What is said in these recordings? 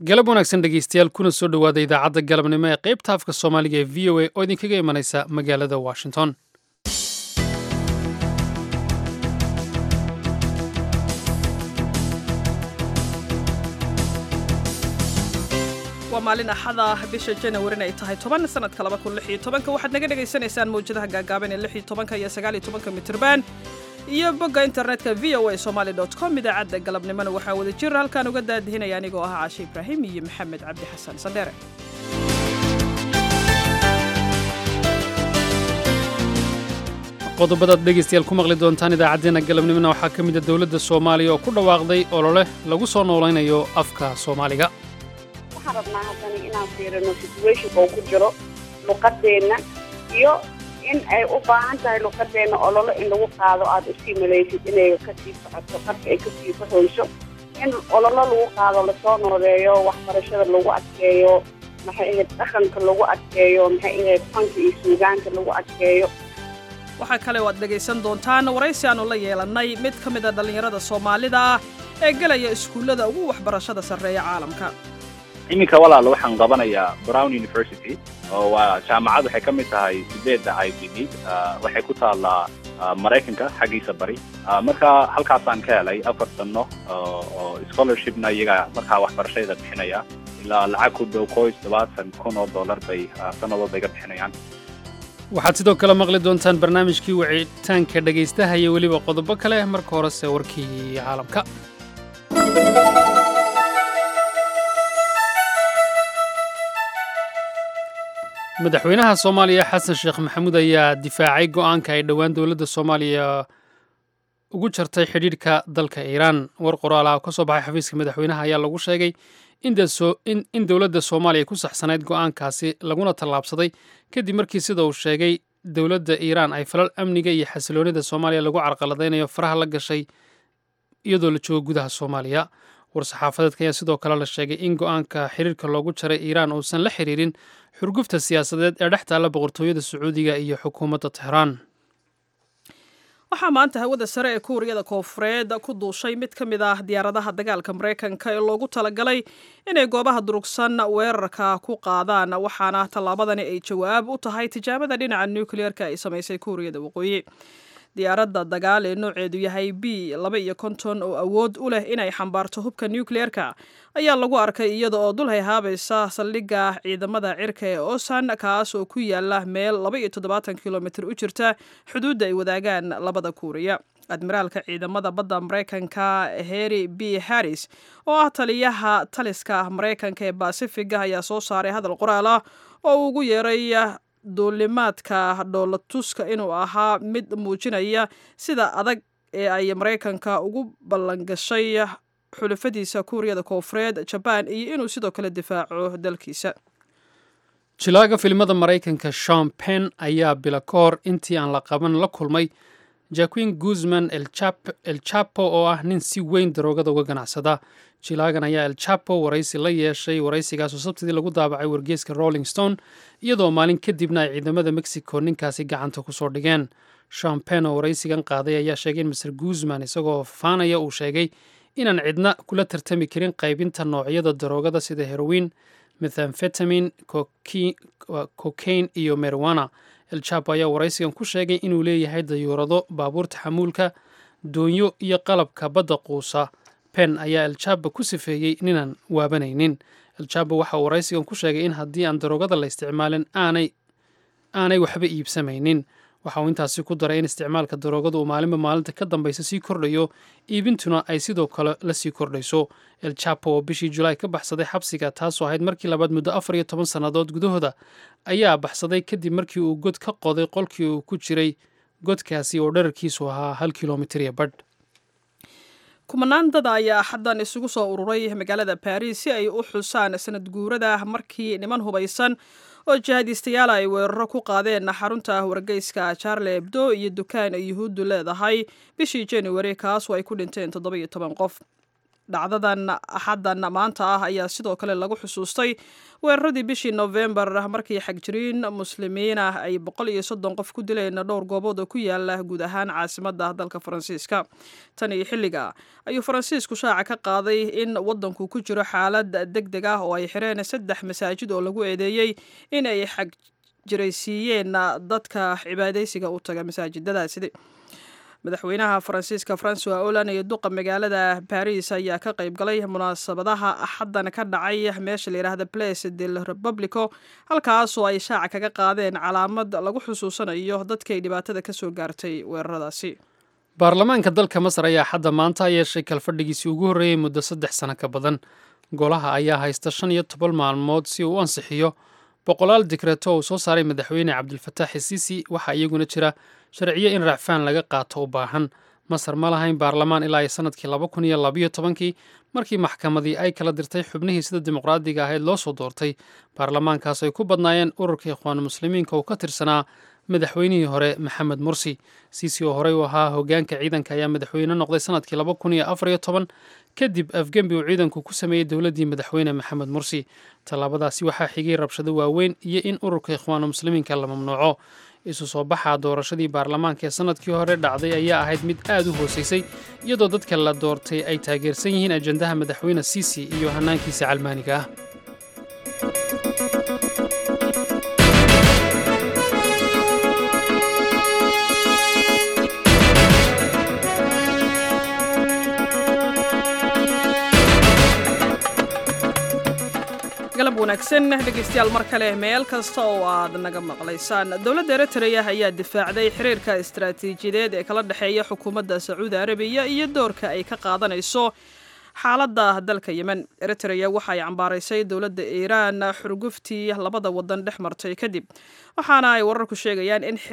galab wanaagsan dhegaystayaal kuna soo dhowaada idaacadda galabnimo ee qaybta afka soomaaliga ee v o a oo idinkaga imanaysa magaalada washington waa maalin axada bisha janawarin ay tahay toban sanadka laba kun lix iyo tobanka waxaad naga dhagaysanaysaan mawjadaha gaagaaban ee lix iyo tobanka iyo sagaal iyo tobanka mitirban iyo bogga internetka v o a somaali dot com idaacadda galabnimona waxaa wada jir halkaan uga daadihinaya anigoo ah caashe ibraahim iyo maxamed cabdi xasan sandheere qodobadaad dhegaystayaal ku maqli doontaan idaacaddeenna galabnimona waxaa ka mid a dowladda soomaaliya oo ku dhawaaqday olole lagu soo noolaynayo afka soomaaliga waxaan rabnaa haddana inaan fiirino situationka uu ku jiro luqadeenna iyo in ay u baahan tahay luqadeenna ololo in lagu qaado aada usii malaysid inay kasii socoto qarka ay kasii baxoyso in ololo lagu qaado lasoo nooleeyo waxbarashada lagu adkeeyo maxay ahayd dhaqanka lagu adkeeyo maxay ahayd fanka iyo suugaanka lagu adkeeyo waxaa kale oo aad dhegaysan doontaan waraysi aannu la yeelannay mid ka mid a dhallinyarada soomaalida ah ee gelaya iskuullada ugu waxbarashada sarreeya caalamka iminka walaal waxaan qabanayaa brown university oo waa jaamacad waxay ka mid tahay sideedda i b d waxay ku taallaa maraykanka xaggiisa bari marka halkaasaan ka helay afar sanno oo scholarshipna iyaga markaa waxbarashada bixinaya ilaa lacag ku dhow koys tobaatan kun oo dollar bay sannadood bay ka bixinayaan waxaad sidoo kale maqli doontaan barnaamijkii wicitaanka dhegaystaha iyo weliba qodobo kale marka horese warkii caalamka madaxweynaha soomaaliya xasan sheekh maxamuud ayaa difaacay go'aanka ay dhowaan dowladda soomaaliya ugu jartay xidhiidhka dalka iiraan war qoraal ah oo ka soo baxay xafiiska madaxweynaha ayaa lagu sheegay in dowladda soomaaliya ku saxsanayd go'aankaasi laguna tallaabsaday kadib markii sida uu sheegay dowladda iiraan ay falal amniga iyo xasiloonida soomaaliya lagu carqaladaynayo faraha la gashay iyadoo la joogo gudaha soomaaliya war-saxaafadeedka ayaa sidoo kale la sheegay in go'aanka xiriirka loogu jaray iiraan uusan la xiriirin xurgufta siyaasadeed ee dhex taalla boqortooyada sacuudiga iyo xukuumadda tehraan waxaa maanta hawada sare ee kuuriyada koofureed ku duushay mid ka mid ah diyaaradaha dagaalka maraykanka ee loogu talagalay inay goobaha durugsan weerarka ku qaadaan waxaana tallaabadani ay jawaab u tahay tijaabada dhinaca nukliyeerka ay samaysay kuuriyada waqooyi diyaaradda dagaal ee nooceedu yahay b laba iyo konton oo awood u leh inay xambaarto hubka nukliyeerka ayaa lagu arkay iyada oo dul hayhaabaysa saldhigga ciidamada cirka ee osan kaas oo ku yaala meel laba iyo toddobaatan kilomitir u jirta xuduudda ay wadaagaan labada kuuriya admiraalka ciidamada badda maraykanka heri b harris oo ah taliyaha taliska maraykanka ee basifiga ayaa soo saaray hadal qoraal ah oo uu ugu yeeray duulimaadka dhoolatuska inuu ahaa mid muujinaya sida adag ee ay maraykanka ugu ballangashay xulafadiisa kuuriyada koofureed jabaan iyo inuu sidoo kale difaaco dalkiisa jilaaga filimada maraykanka shon pen ayaa bila ka hor intii aan la qaban la kulmay jaquin guzman el chapo oo ah nin si weyn daroogada uga ganacsada jilaagan ayaa el chapo waraysi la yeeshay waraysigaasoo sabtidii lagu daabacay wargeeska rolling stone iyadoo maalin kadibna ay ciidamada mexico ninkaasi gacanta kusoo dhigeen shon pen oo waraysigan qaaday ayaa sheegay in master guzman isagoo faanaya uu sheegay inaan cidna kula tartami karin qaybinta noocyada daroogada sida heroin methamfetamin cocaine iyo mariwana el chapo ayaa waraysigan ku sheegay inuu leeyahay dayuurado baabuurta xamuulka doonyo iyo qalabka badda quusa pen ayaa el chapo ku sifeeyey ninaan waabanaynin el chapo waxa uu waraysigan ku sheegay in haddii aan daroogada la isticmaalin aanay aanay waxba iibsamaynin waxa uu intaasi ku daray in isticmaalka daroogada uu maalinba maalinta ka dambaysa sii kordhayo iibintuna ay sidoo kale la sii kordhayso el chapo oo bishii julaay ka baxsaday xabsiga taasoo ahayd markii labaad muddo afar iyo toban sannadood gudahooda ayaa baxsaday kadib markii uu god ka qoday qolkii uu ku jiray godkaasi oo dherarkiisu ahaa hal kilomitir iyo badh kumanaan dada ayaa axaddan isugu soo ururay magaalada baris si ay u xusaan sanad guurada markii niman hubaysan oo jihadiistayaal ay weeraro ku qaadeen xarunta wargeyska charle ebdo iyo dukaan ay yuhuuddu leedahay bishii januari kaasoo ay ku dhinteen toddoba-iyo toban qof dhacdadan axaddan maanta ah ayaa sidoo kale lagu xusuustay weeraradii bishii nofembar markii xagjiriin muslimiin ah ay boqol iyo soddon qof ku dileen dhowr goobood oo ku yaala guud ahaan caasimadda dalka faransiiska tan iyo xilliga ayuu faransiisku shaaca ka qaaday in waddanku ku jiro xaalad deg deg ah oo ay xireen saddex masaajid oo lagu eedeeyey in ay xagjiraysiiyeen dadka cibaadaysiga u taga masaajidadaasi madaxweynaha faransiiska francois olan iyo duqa magaalada baris ayaa ka qayb galay munaasabadaha axaddan ka dhacay meesha la yidhaahda place del republico halkaasoo ay shaaca kaga qaadeen calaamad lagu xusuusanayo dadkay dhibaatada ka soo gaartay weeraradaasi baarlamaanka dalka masar ayaa xadda maanta yeeshay kalfadhigiisii ugu horreeyey muddo saddex sano ka badan golaha ayaa haysta shan iyo toban maalmood si uu u ansixiyo boqolaal digreeto uu soo saaray madaxweyne cabdilfataax isiisi waxaa iyaguna jira sharciyo in racfaan laga qaato u baahan masar ma lahayn baarlamaan ilaa iyo sanadkii laba kun iyo labayo tobankii markii maxkamadii ay kala dirtay xubnihii sida dimuqraadiga ahayd loo soo doortay baarlamaankaas ay ku badnaayeen ururka ikhwaanu muslimiinka uu ka tirsanaa madaxweynihii hore maxamed mursi siisi oo horey u ahaa hogaanka ciidanka ayaa madaxweyne noqday sanadkii laba kun iyo afar iyo toban kadib afgembi uu ciidanku ku sameeyey dowladdii madaxweyne maxamed mursi tallaabadaasi waxaa xigay rabshado waaweyn iyo in ururka ikhwaanu muslimiinka la mamnuuco isu soo baxa doorashadii baarlamaanka ee sanadkii hore dhacday ayaa ahayd mid aad u hoosaysay iyadoo dadka la doortay ay taageersan yihiin ajandaha madaxweyne siisi iyo hanaankiisa calmaaniga ah galab wanaagsan dhegeystayaal mar kale meel kasta oo aad naga maqlaysaan dowladda eritrea ayaa difaacday xiriirka istaraatiijiyadeed ee kala dhexeeya xukuumadda sacuudi arabiya iyo doorka ay ka qaadanayso xaaladda dalka yemen eritrea waxa ay cambaaraysay dowladda iiraan xurguftii labada wadan dhex martay kadib waxaana ay wararku sheegayaan in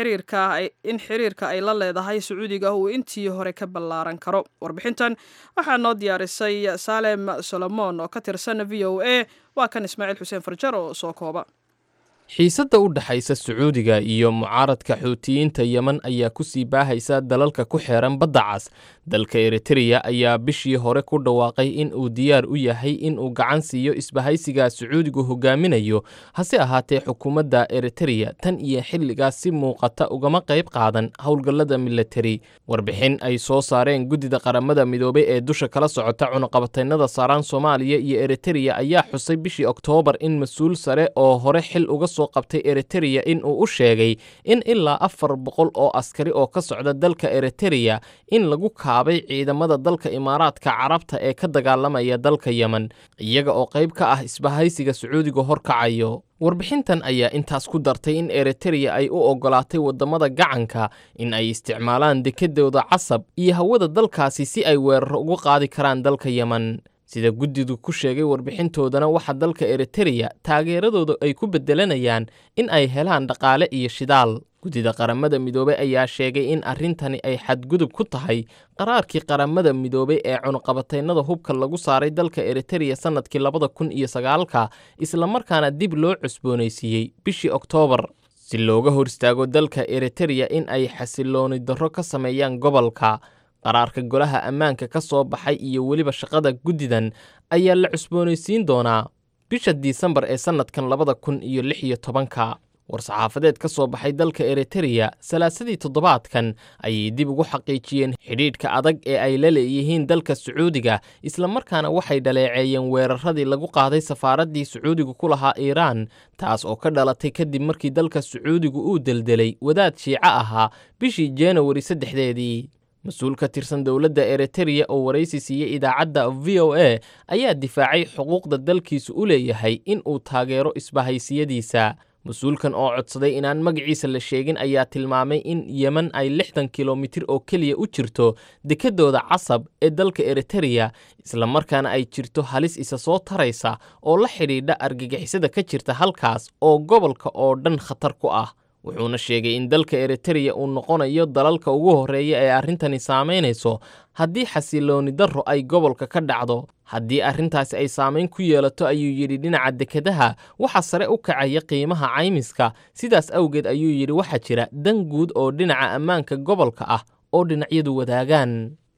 xiriirka ay la leedahay sacuudiga uu intii hore ka ballaaran karo warbixintan waxaa noo diyaarisay saalem solomon oo ka tirsan v o a waa kan ismaaciil xuseen farjar oo soo kooba xiisadda u dhexaysa sacuudiga iyo mucaaradka xuutiyiinta yemen ayaa ku sii baahaysa dalalka ku xeeran badda cas dalka eritreya ayaa bishii hore ku dhawaaqay in uu diyaar u yahay in uu gacan siiyo isbahaysiga sacuudigu hogaaminayo hase ahaatee xukuumadda eritreya tan iyo xilligaas si muuqata ugama qayb qaadan howlgallada militari warbixin ay soo saareen guddida qaramada midoobay ee dusha kala socota cunuqabataynada saaraan soomaaliya iyo eritreya ayaa xusay bishii oktoobar in mas-uul sare oo hore xil uga soo qabtay eritreya in uu u sheegay in ilaa afar boqol oo askari oo ka socda dalka eritreya in lagu kaabay ciidamada dalka imaaraadka carabta ee ka dagaalamaya dalka yemen iyaga oo qayb ka ah isbahaysiga sacuudiga horkacayo warbixintan ayaa intaas ku dartay in eritreya ay u oggolaatay waddamada gacanka in ay isticmaalaan dekedooda casab iyo hawada dalkaasi si ay weeraro ugu qaadi karaan dalka yemen sida guddidu ku sheegay warbixintoodana waxa dalka eritreya taageeradooda ay ku beddelanayaan in ay helaan dhaqaale iyo shidaal guddida qaramada midoobey ayaa sheegay in arrintani ay xadgudub ku tahay qaraarkii qaramada midoobey ee cunuqabataynada hubka lagu saaray dalka eritreya sannadkii labada kun iyo sagaalka islamarkaana dib loo cusboonaysiiyey bishii oktoobar si looga hor istaago dalka eritreya in ay xasilooni darro ka sameeyaan gobolka qaraarka golaha ammaanka ka soo baxay iyo weliba shaqada guddidan ayaa la cusboonaysiin doonaa bisha disembar ee sannadkan labada kun iyo lix iyo tobanka war-saxaafadeed ka soo baxay dalka eritreya salaasadii toddobaadkan ayay dib ugu xaqiijiyeen xidhiidhka adag ee ay la leeyihiin dalka sacuudiga islamarkaana waxay dhaleeceeyeen weeraradii lagu qaaday safaaraddii sacuudigu ku lahaa iiraan taas oo ka dhalatay kadib markii dalka sacuudigu uu deldelay wadaad shiico ahaa bishii januari saddexdeedii mas-uul ka tirsan dowladda eritreya oo waraysi siiyey idaacadda v o a ayaa difaacay xuquuqda dalkiisu u leeyahay in uu taageero isbahaysiyadiisa mas-uulkan oo codsaday inaan magaciisa la sheegin ayaa tilmaamay in yemen ay lixdan kilomitir oo keliya u jirto dekedooda casab ee dalka eritreya islamarkaana ay jirto halis isa soo taraysa oo la xidhiidha argagixisada ka jirta halkaas oo gobolka oo dhan khatar ku ah wuxuuna sheegay in dalka eritreya uu noqonayo dalalka ugu horreeya ee arrintani saamaynayso haddii xasilooni darro ay gobolka ka dhacdo haddii arrintaasi ay saamayn ku yeelato ayuu yidhi dhinaca dekedaha waxa sare u kacaya qiimaha caymiska sidaas awgeed ayuu yidhi waxaa jira dan guud oo dhinaca ammaanka gobolka ah oo dhinacyadu wadaagaan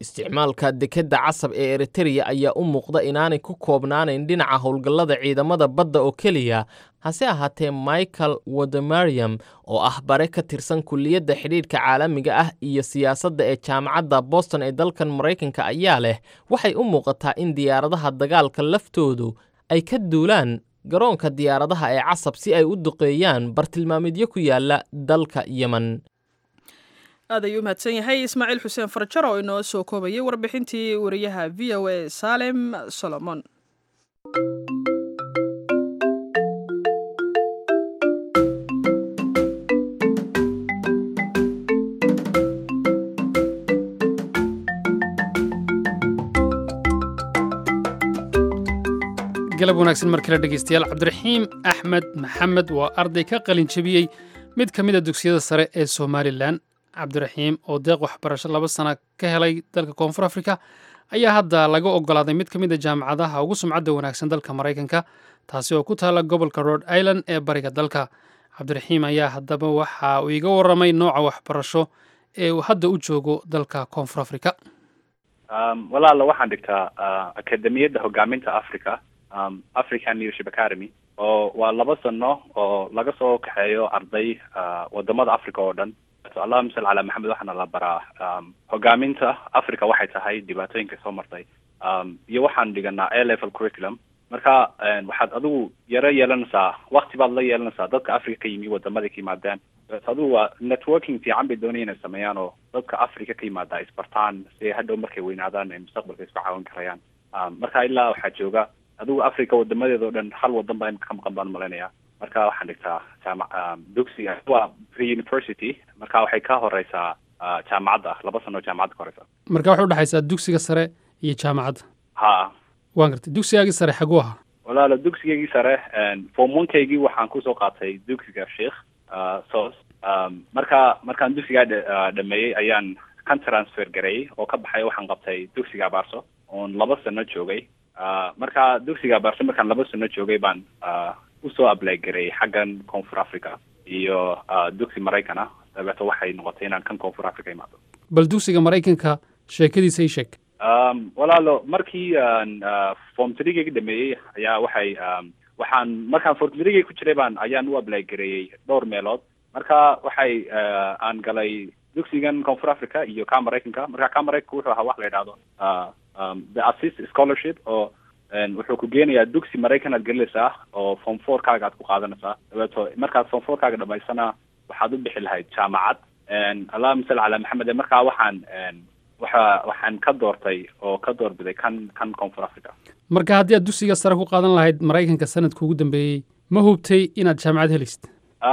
isticmaalka dekedda casab ee eritereya ayaa u muuqda inaanay ku koobnaanayn dhinaca howlgallada ciidamada badda oo keliya hase ahaatee michael wademariam oo ah bare ka tirsan kulliyadda xidhiidhka caalamiga ah iyo siyaasadda ee jaamacadda boston ee dalkan maraykanka ayaa leh waxay u muuqataa in diyaaradaha dagaalka laftoodu ay ka duulaan garoonka diyaaradaha ee casab si ay u duqeeyaan bartilmaamidyo ku yaala dalka yemen aad ayuu u mahadsan yahay ismaaciil xuseen farjar oo inoo soo koobayay warbixintii wariyaha v o a salem solomon galab wanaagsan mar kale dhegeystayaal cabdiraxiim axmed maxamed waa arday ka qalin jebiyey mid ka mid a dugsiyada sare ee somalilan cabdiraxiim oo deeq waxbarasho laba sana ka helay dalka koonfur afrika ayaa hadda laga ogolaaday mid ka mid a jaamacadaha ugu sumcadda wanaagsan dalka maraykanka taasi oo ku taala gobolka rhode island ee bariga dalka cabdiraxiim ayaa haddaba waxa uu iga warramay nooca waxbarasho ee uu hadda u joogo dalka koonfur afrika walaala waxaan dhigtaa akademiyadda hogaaminta africa african leadership academy oo waa laba sano oo laga soo kaxeeyo arday wadamada africa oo dhan allahuma salli calaa maxamed waxaana la baraa hogaaminta africa waxay tahay dhibaatooyinka soo martay iyo waxaan dhiganaa a level curriculum marka waxaad adigu yaro yeelanaysaa wakti baad la yeelanaysaa dadka africa ka yimi wadamada ka yimaadeen adigu waa networking fiican bay doonaya inay sameeyaan oo dadka africa ka yimaada isbartaan si hadhow markay weynaadaan ay mustaqbalka isku caawin karayaan marka ilaa waxaa jooga adigu africa wadamadeeda o dhan hal wadan baa imika ka maqan baan malaynayaa marka waxaan dhigtaa jaama dugsiga waa pre university marka waxay ka horeysaa jaamacadda laba sano oo jaamacadda ka horeysa marka waxay udhexaysaa dugsiga sare iyo jaamacadda ha waan gartay dugsigaagii sare xaguu ahaa walaala dugsigaygii sare form onekaygii waxaan kusoo qaatay dugsiga sheikh sos marka markaan dugsigaa dhameeyey ayaan kan transfer gareeyey oo ka baxay waxaan qabtay dugsiga abaarso oon laba sano joogay marka dugsiga abaarso markaan laba sano joogay baan usoo ablay gareeyey xaggan koonfur africa iyo dugsi maraykana dabeeto waxay noqotay inaan kan koonfur africa imaado bal dugsiga maraykanka sheekadiisa ii sheeg walaalo markii form trigeyga dhameeyey ayaa waxay waxaan markaan form trigey ku jiray baan ayaan u ablay gareeyey dhowr meelood marka waxay aan galay dugsigan koonfur africa iyo ka maraykanka marka ka maraykanka wuxuu ahaa wax la yidhahdo the assist scholarship oo wuxuu ku geenayaa dugsi maraykan aad gelinaysaa oo form four kaaga aad ku qaadanaysaa dabeeto markaad form four kaaga dhamaysana waxaad u bixi lahayd jaamacad allahuma salli calaa maxamed markaa waxaan waxa waxaan ka doortay oo ka doorbiday kan kan koonfur africa marka haddii aad dugsiga sare ku qaadan lahayd maraykanka sanadka ugu dambeeyey ma hubtay inaad jaamacad helaysid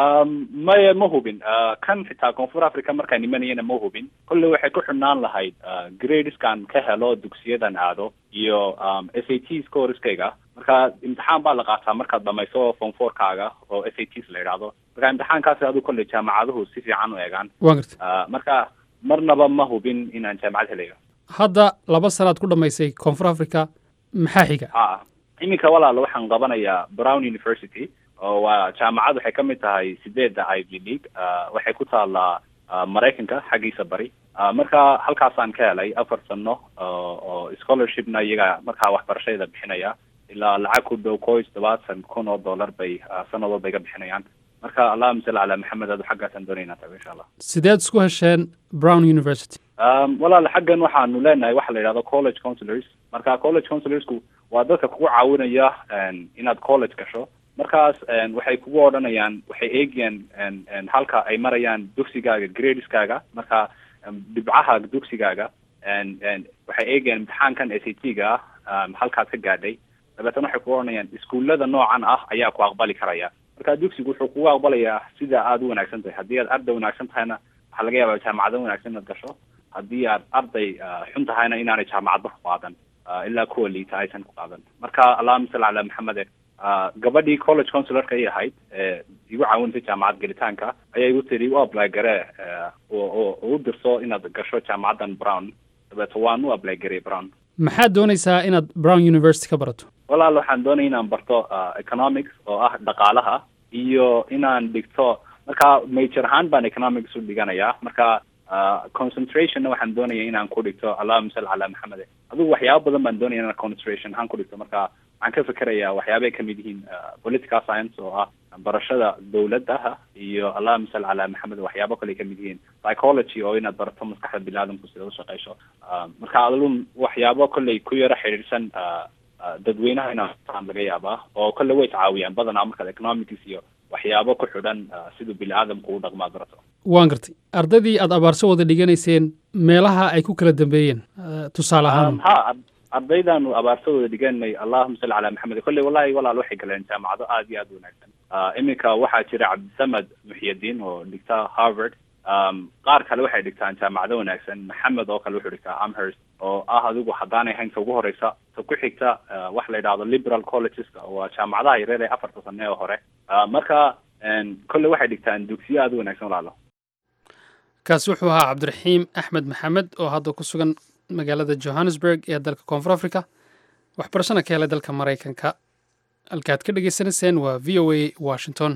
maya ma hubin kan xitaa koonfur africa markaan imanayana ma hubin kolley waxay ku xidhnaan lahayd gradeskan ka helo dugsiyadan aado iyo s a t scoreskayga marka imtixaan baa la qaataa markaad dhamayso form four kaaga oo s a ts la yidhaahdo marka imtixaankaasi adigu kolley jaamacaduhu si fiican u eegaan waan gartay marka marnaba ma hubin inaan jaamacad helayo hadda laba sanaad ku dhammaysay koonfur africa maxaa xiga ha iminka walaalo waxaan qabanayaa brown university oo waa jaamacad waxay ka mid tahay sideedda ivy league waxay ku taallaa maraykanka xaggiisa bari marka halkaasaan ka helay afar sano oo scholarshipna iyaga markaa waxbarashada bixinaya ilaa lacag ku dhow koy todobaatan kun oo dollar bay sanad walba iga bixinayaan marka allahuma salli calaa maxamed adu xaggaasaan doonayna tago insha allah sideed isku hesheen brown university walaal xaggan waxaanu leenahay waxa la yidhahdo college councilors marka college councilorsku waa dadka kugu caawinaya inaad college gasho markaas waxay kugu odhanayaan waxay eegayaan halka ay marayaan dugsigaaga gradeskaaga marka dhibcaha dugsigaaga waxay eegayaan imtixaankan s a t ga ah halkaad ka gaadhay dabeetana waxay kugu odhanayaan iskuullada noocan ah ayaa ku aqbali karaya marka dugsigu wuxuu kugu aqbalayaa sida aada u wanaagsan tahay haddii aad arday wanaagsan tahayna waxaa laga yaabaa jaamacado wanaagsan inaad gasho haddii aad arday xun tahayna inaanay jaamacadba ku qaadan ilaa kuwa liita aysan ku qaadan marka allahuma salli calaa maxamede gabadhii college consularka ay ahayd igu caawintay jaamacad gelitaanka ayaa igu tiri u apply garee oo u dirso inaad gasho jaamacaddan brown dabeeto waan u apply garey brown maxaad doonaysaa inaad brown university ka barato walaal waxaan doonaya inaan barto economics oo ah dhaqaalaha iyo inaan dhigto marka major ahaan baan economics u dhiganayaa marka concentrationna waxaan doonaya inaan ku dhigto allahuma salli calaa maxamed adigu waxyaabo badan baan doonaya inaan concentration ahaan ku dhigto marka waxaan ka fikerayaa waxyaabay kamid yihiin political science oo ah barashada dawladaha iyo allahuma salli calaa maxamed waxyaabo kale kamid yihiin psychology oo inaad barato maskaxda biniaadamku sida u shaqeyso marka adalun waxyaabo kolley ku yaro xidhiidhsan dadweynaha inaan laga yaabaa oo kolle way tacaawiyaan badanaa markaad economics iyo waxyaabo ku xidhan siduu bini aadamku u dhaqmaa barato waan gartay ardaydii aada abaarso wada dhiganayseen meelaha ay ku kala dambeeyeen tusaale ahaan ha ardaydaanu abaarsadooda dhiganay allahuma salli calaa maxamed kolley wallahi walaal waxay galeen jaamacado aada iyo aada u wanaagsan iminka waxaa jira cabdisamed muxyadiin oo dhigta harvard qaar kale waxay dhigtaan jaamacado wanaagsan maxamed oo kale wuxuu dhigtaa amherst oo ah adigu haddaanay hayn ta ugu horeysa ta ku xigta waxa la yidhahdo liberal collegeska waa jaamacadaha yareer ee afarta sane oo hore marka kolley waxay dhigtaan dugsiyo aada u wanaagsan walaalo kaasi wuxuu ahaa cabdiraxiim axmed maxamed oo hadda ku sugan magaalada johannesburg ee dalka koonfur africa waxbarashana ka helay dalka maraykanka halkaad ka dhagaysanayseen waa v o a washington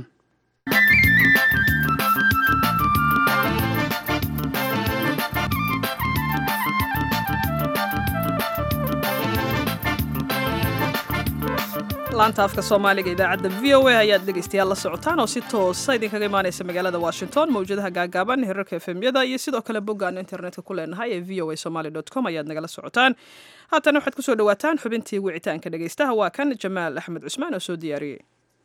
laanta afka soomaaliga idaacadda v o a ayaad dhegaystayaal la socotaan oo si toosa idinkaga imaanaysa magaalada washington mawjadaha gaagaaban hirarka efemyada iyo sidoo kale boggaan internetka ku leenahay ee v o a somaly com ayaad nagala socotaan haatana waxaad kusoo dhawaataan xubintii wicitaanka dhegaystaha waa kan jamaal axmed cusmaan oo soo diyaariyey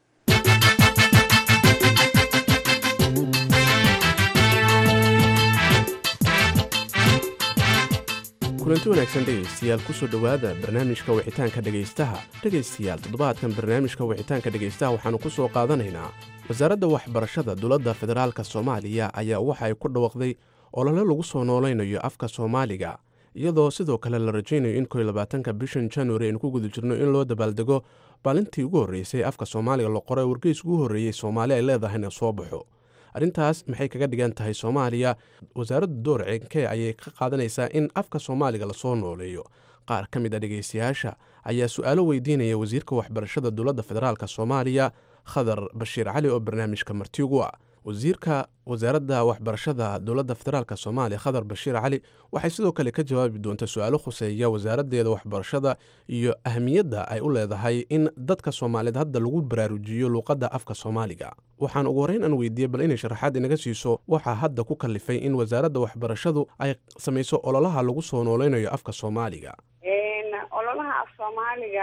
kulanti wanaagsan dhegaystayaal kusoo dhowaada barnaamijka wicitaanka dhegaystaha dhegaystayaal toddobaadkan barnaamijka wicitaanka dhegaystaha waxaannu ku soo qaadanaynaa wasaaradda waxbarashada dowladda federaalk soomaaliya ayaa waxa ay ku dhawaqday olole lagu soo noolaynayo afka soomaaliga iyadoo sidoo kale la rajaynayo in koy labaatanka bishan januari aynu ku guda jirno in loo dabaaldego maalintii ugu horreysay afka soomaaliga la qoray wargeys ugu horreeyey soomaali ay leedahayna soo baxo arrintaas maxay kaga dhigan tahay soomaaliya wasaaradda door cenkee ayay ka qaadanaysaa in afka soomaaliga lasoo nooleeyo qaar ka mid a dhegaystayaasha ayaa su-aalo weydiinaya wasiirka waxbarashada dowladda federaalk soomaaliya khadar bashiir cali oo barnaamijka marti ugu ah wasiirka wasaaradda waxbarashada dowladda federaalk soomaaliya khadar bashiir cali waxay sidoo kale ka jawaabi doonta su-aalo khuseeya wasaaraddeeda waxbarashada iyo ahmiyadda ay u leedahay in dadka soomaaliyeed hadda lagu baraarujiyo luuqadda afka soomaaliga waxaan ugu horreyn aan weydiiyey bal inay sharaxaad inaga siiso waxaa hadda ku kalifay in wasaaradda waxbarashadu ay samayso ololaha lagu soo nooleynayo afka soomaaliga ololaha af soomaaliga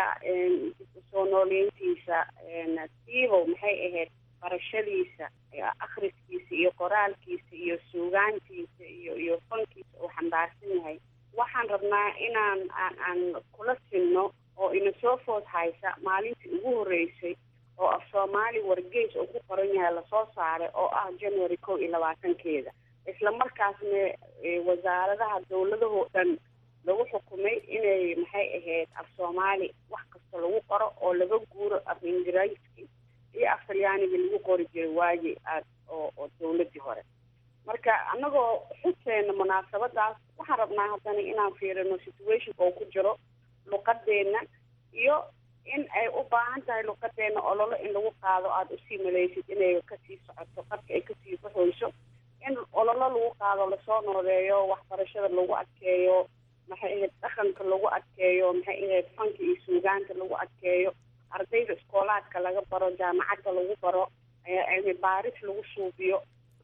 soo nooleyntiisa siibow maxay ahayd barashadiisa akhriskiisa iyo qoraalkiisa iyo suugaantiisa iyo iyo fankiisa uu xambaarsan yahay waxaan rabnaa inaan aan aan kula sinno oo ina soo food haysa maalintii ugu horreysay oo af soomaali wargeys uu ku qoran yahay lasoo saaray oo ah january kow iyo labaatankeeda isla markaasna wasaaradaha dowladahoo dhan lagu xukumay inay maxay ahayd af soomaali wax kasta lagu qoro oo laga guuro af ingiriiski iyo af talyaaniga lagu qori jiray waagi aad oo oo dawladdii hore marka annagoo xuseena munaasabadaas waxaan rabnaa haddana inaan fiirino situationka oo ku jiro luqadeenna iyo in ay u baahan tahay luqadeenna ololo in lagu qaado aada usii malaysid inay kasii socoto qarka ay kasii baxoyso in ololo lagu qaado lasoo nooleeyo waxbarashada lagu adkeeyo maxay ahayd dhaqanka lagu adkeeyo maxay ahayd fanka iyo suugaanta lagu adkeeyo ardayda iskoolaadka laga baro jaamacadda lagu baro cilmi baaris lagu suubiyo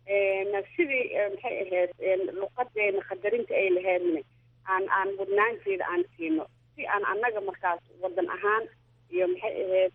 sidii maxay ahayd luqadeena qadarinta ay laheedna aan aan mudnaanteeda aan siino si aan annaga markaas wadan ahaan iyo maxay ahayd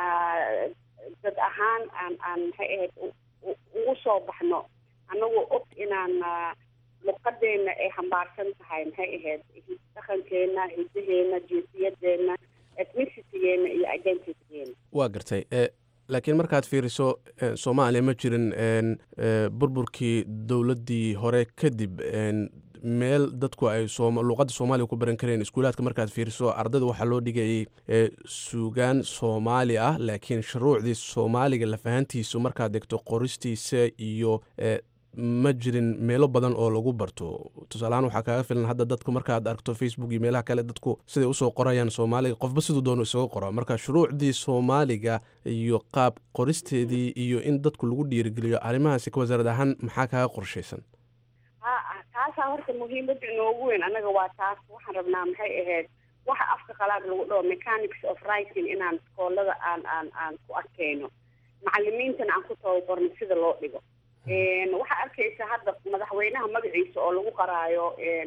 dad ahaan aan aan maxay ahayd ugu soo baxno annagoo og inaan luqadeena ay xambaarsan tahay maxay ahayd dhaqankeena hidaheena jinsiyadeena ethnicitygeenna iyo identitygeena waa gartay laakiin markaad fiiriso soomaaliya ma jirin burburkii dowladdii hore kadib meel dadku ay luuqadda soomaaliya ku baran kareen iskuulaadka markaad fiiriso ardayda waxaa loo dhigayay suugaan soomaali ah laakiin shuruucdii soomaaliga lafahantiisu markaad degto qoristiisa iyo ma jirin meelo badan oo lagu barto tusaaleahaan waxaa kaaga filan hadda dadku markaad aragto facebook iyo meelaha kale dadku siday usoo qorayaan soomaaliga qofba siduu doono isaga qora marka shuruucdii soomaaliga iyo qaab qoristeedii iyo in dadku lagu dhiirigeliyo arrimahaasi ka wasaarad ahaan maxaa kaaga qorshaysan ha taasaa horta muhiimada inoogu weyn anaga waa taas waxaan rabnaa maxay ahayd waxa afka qalaad lagu dhaho mechanics of writing inaan iskoolada aan aan aan ku arkeyno macalimiintana aan ku tababarno sida loo dhigo waxaa arkaysa hadda madaxweynaha magaciisa oo lagu qaraayo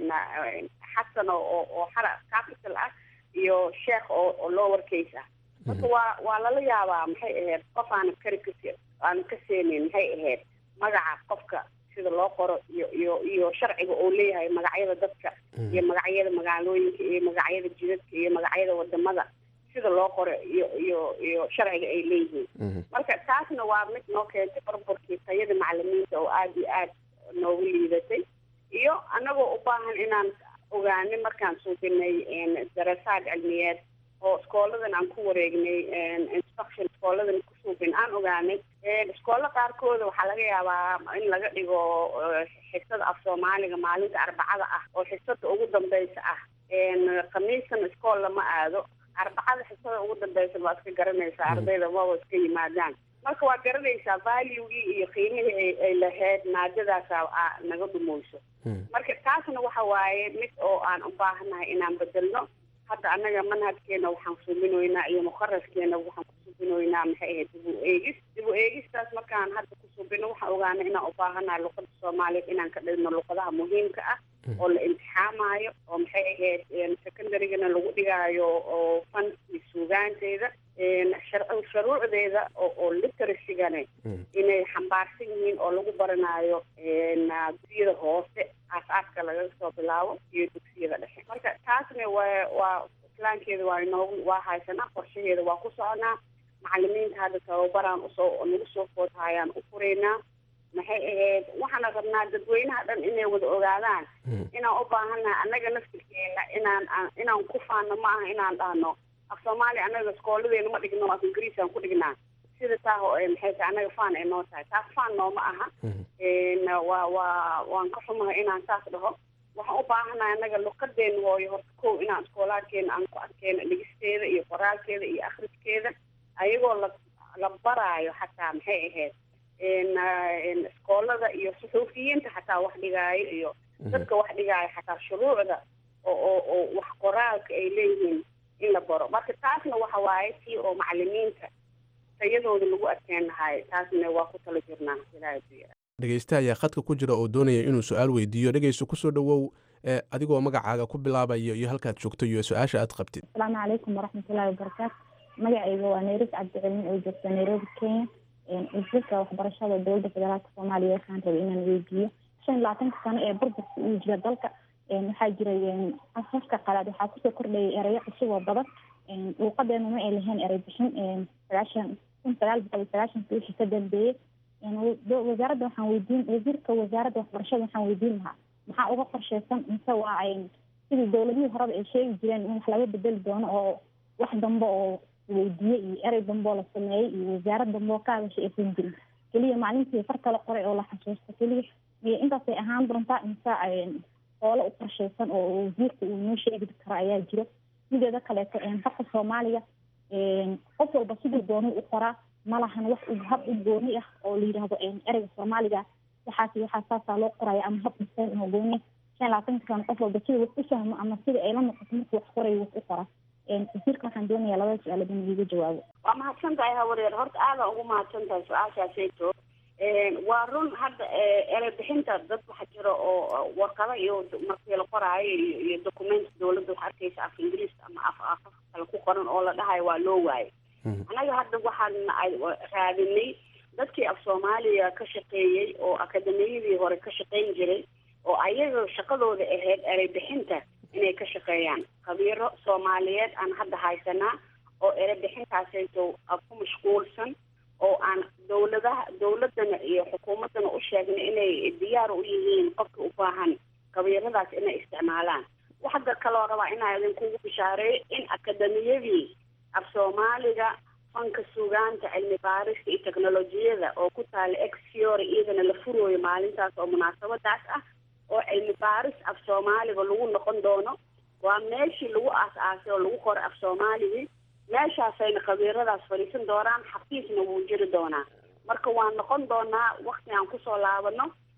xasan oo oo xara capital ah iyo sheekh oo oo lower case ah marka waa waa lala yaabaa maxay ahayd qof aanan kari kas aanan ka seenayn maxay ahayd magaca qofka sida loo qoro iyo iyo iyo sharciga oo leeyahay magacyada dadka iyo magacyada magaalooyinka iyo magacyada jidadka iyo magacyada wadamada sida loo qoro iyo iyo iyo sharciga ay leeyihiin marka taasna waa mid noo keentay burburkii tayada macalimiinta oo aada iyo aada noogu liidatay iyo anagoo u baahan inaan ogaanay markaan suubinay darasaad cilmiyeed oo iskooladan aan ku wareegnay instruction iskooladan ku suubin aan ogaanay iskoolla qaarkooda waxaa laga yaabaa in laga dhigo xisada af soomaaliga maalinta arbacada ah oo xisada ugu dambeysa ah khamiistan iskool lama aado arbacada xisada ugu dambeysa waa iska garanaysaa ardayda maba iska yimaadaan marka waa garanaysaa valuegii iyo qiimihii ay lahayd maadadaasa naga dhumayso marka taasna waxa waaye mid oo aan u baahanahay inaan bedelno hadda annaga manhajkeena waxaan subinoynaa iyo mukaraskeena waxaan ku subinoynaa maxay ahayd dib u eegis dib u eegistaas markaan hadda ku subino waxaan ogaanay inaan u baahanahay luqada soomaaliyeed inaan ka dhigno luqadaha muhiimka ah oo la imtixaamayo oo maxay ahayd secondarygana lagu dhigaayo oo fanki suugaanteeda shuruucdeeda oo literasigana inay xambaarsan yihiin oo lagu baranayo dugsiyada hoose aas-aaska laga soo bilaabo iyo dugsiyada dhexe marka taasna waa waa islaankeeda waa inoogu waa haysanaa qorshaheeda waa ku soconaa macalimiinta hadda tababaraan usoo nagu soo foodhayaan u furaynaa maxay ahayd waxaana rabnaa dadweynaha dhan inay wada ogaadaan inaan u baahannahay annaga naftirkeena inaan inaan ku faano ma aha inaan dhahno af soomaaliya annaga iskooladeena ma dhigno af ingiriis aan ku dhignaa sida taa maxay tahay annaga faan ay noo tahay taas faan nooma aha waa waa waan ka xumahay inaan saas dhaho waxaan u baahanahay annaga luqadeena hooyo horta kow inaan iskoolaadkeena aan ku arkeyno dhigisteeda iyo qoraalkeeda iyo akhriskeeda ayagoo la la baraayo xataa maxay ahayd iskoolada iyo suxuufiyiinta xataa wax dhigaayo iyo dadka wax dhigaayo xataa shuruucda oo oo oo wax qoraalka ay leeyihiin in la baro marka taasna waxa waaye tii oo macalimiinta tayadooda lagu adkeen lahaay taasna waa ku tala jirnaa ilaahay buyara dhegeyste ayaa khadka ku jira oo doonaya inuu su-aal weydiiyo dhegeyso kusoo dhowow adigoo magacaaga ku bilaabayo iyo halkaad joogto iyo su-aasha aad qabtid asalaamu calaykum waraxmatullahi wabarakaatu magacayga waa nairis cabdicilmin oo joogta nairobi kenya wasiirka waxbarashada dowladda federaalka soomaaliya waxaan rabay inaan weydiiyo shan iyo labaatanka sano ee burburka uu jira dalka waxaa jiray afafka qalaad waxaa kusoo kordhayay erayo cusub oo badan luuqadeena ma ay lahayn erey bixin sagaashan kun sagaal boqol iyo sagaashanka wixii ka dambeeyey wasaaradda waxaan weydiin wasiirka wasaaradda waxbarashada waxaan weydiin lahaa maxaa uga qorsheysan mise waa sidii dowladihii horeba ay sheegi jireen in wax laga bedeli doono oo wax dambe oo weydiiyey iyo erey dambe oo la sameeyey iyo wasaarad dambe oo ka hadashay aysan jirin keliya maalintii farta la qoray oo la xasuusto keliya iyo intaasay ahaan doontaa mise hoole u qorsheysan oo wasiirka uu noo sheegi karo ayaa jiro sideeda kaleeto farka soomaaliga qof walba siduu doonay u qoraa malahan wax hab u gooni ah oo la yidhaahdo ereyga soomaaliga waxaas waxaa saasaa loo qoraya ama hab dhiseen oo gooni shan labaatanka sano qof walba sida wax u fahmo ama sida ay la noqoto markuu wax qorayo wax u qora wasiirka waxaan doonayaa labada su-aalood in iiga jawaabo waa mahadsan tahay hawareer horta aada ugu mahadsan tahay su-aashaasayto waa run hadda erey bixinta dad waxa jira oo warqado iyo markii la qoraayo iyo iyo document dowladda waxa arkaysa af ingiriis ama af afaf kale ku qoran oo la dhahayo waa loo waayay annaga hadda waxaan raadinay dadkii af soomaaliya ka shaqeeyey oo akademiyadii hore ka shaqeyn jiray oo ayaga shaqadooda ahayd erey bixinta inay ka shaqeeyaan khabiiro soomaaliyeed aan hadda haysanaa oo erey bixintaasayto ku mashquulsan oo aan dowladaha dowladana iyo xukuumaddana u sheegnay inay diyaar u yihiin qofka u baahan khabiiradaas inay isticmaalaan waxada kaloo rabaa inaa idinkugu bishaareeyo in akademiyadii af soomaaliga fanka sugaanta cilmi baarista iyo teknolojiyada oo ku taala exfiore iyadana la furooyo maalintaas oo munaasabadaas ah oo cilmi baaris af soomaaliga lagu noqon doono waa meeshii lagu aas-aasay oo lagu qoray af soomaaligii meeshaasayna khabiiradaas fadhiisan doonaan xafiisna wuu jiri doonaa marka waan noqon doonaa wakti aan kusoo laabano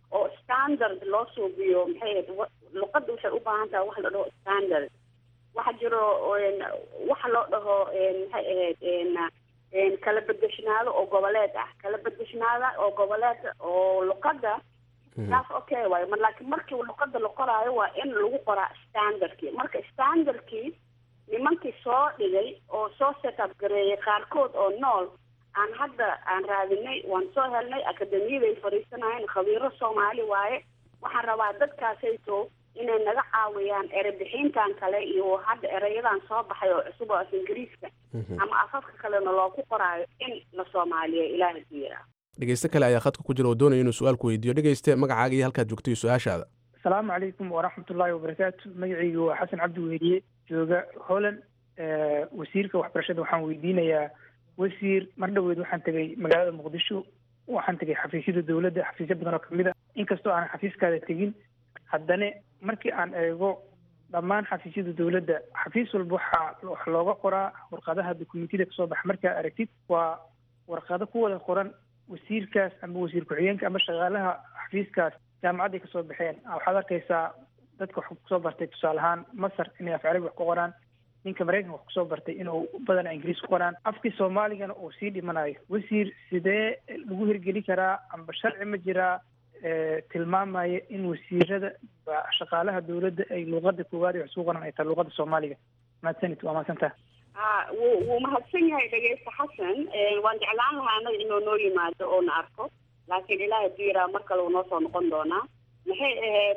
oo standard loo suubiyo maxay ahayd luqadda waxay u baahan tahay wax la dhaho standard waxa jiro waxa loo dhaho maxay ahayd kala bedeshnaado oo goboleed ah kala bedeshnaada oo goboleed oo luqadda taas okay waayo mar laakiin markii luqada la qoraayo waa in lagu qoraa standardkii marka standardkii nimankii soo dhigay oo soo setup gareeyay qaarkood oo nool aan hadda aan raadinay waan soo helnay akademiyaday fadhiisanayeen khabiiro soomaali waaye waxaan rabaa dadkaasayto inay naga caawiyaan erebixintan kale iyo hadda ereyadan soo baxay oo cusub oo af ingiriiska ama afafka kalena looku qoraayo in la soomaaliya ilaaha diira dhegeyste kale ayaa khadka ku jira oo doonaya inuu su-aalku weydiiyo dhegeyste magacaaga iyo halkaad joogto iyo su-aashaada asalaamu calaykum waraxmatullaahi wabarakaatu magacaygu waa xasan cabdi weheliye jooga holland wasiirka waxbarashada waxaan weydiinayaa wasiir mar dhoweed waxaan tegay magaalada muqdisho waxaan tegay xafiisyada dowladda xafiisyo badan oo kamid a inkastoo aanan xafiiskaada tegin haddana markii aan eego dhammaan xafiisyada dowladda xafiis walba waxaa wax looga qoraa warqadaha dokumentiyada kasoo baxa markaa aragtid waa warqado ku wada qoran wasiirkaas ama wasiir ku-xigeenka ama shaqaalaha xafiiskaas jaamacadday kasoo baxeen waxaad arkaysaa dadka wax kusoo bartay tusaale ahaan masar inay af carabi wax ku qoraan ninka maraykanka wax kusoo bartay inuu badana ingiriis ku qoraan afkii soomaaligana uu sii dhimanayo wasiir sidee lagu hirgeli karaa amba sharci ma jiraa tilmaamaya in wasiirada shaqaalaha dowladda ay luuqada koowaad wax isku qoran ay tahay luuqada soomaaliga mahadsanid waa mahadsantaha a wuu wuu mahadsan yahay dhegeysta xasan waan jeclaan lahaa anaga inuu noo yimaado oo na arko laakiin ilaaha diiraa mar kale uu noo soo noqon doonaa maxay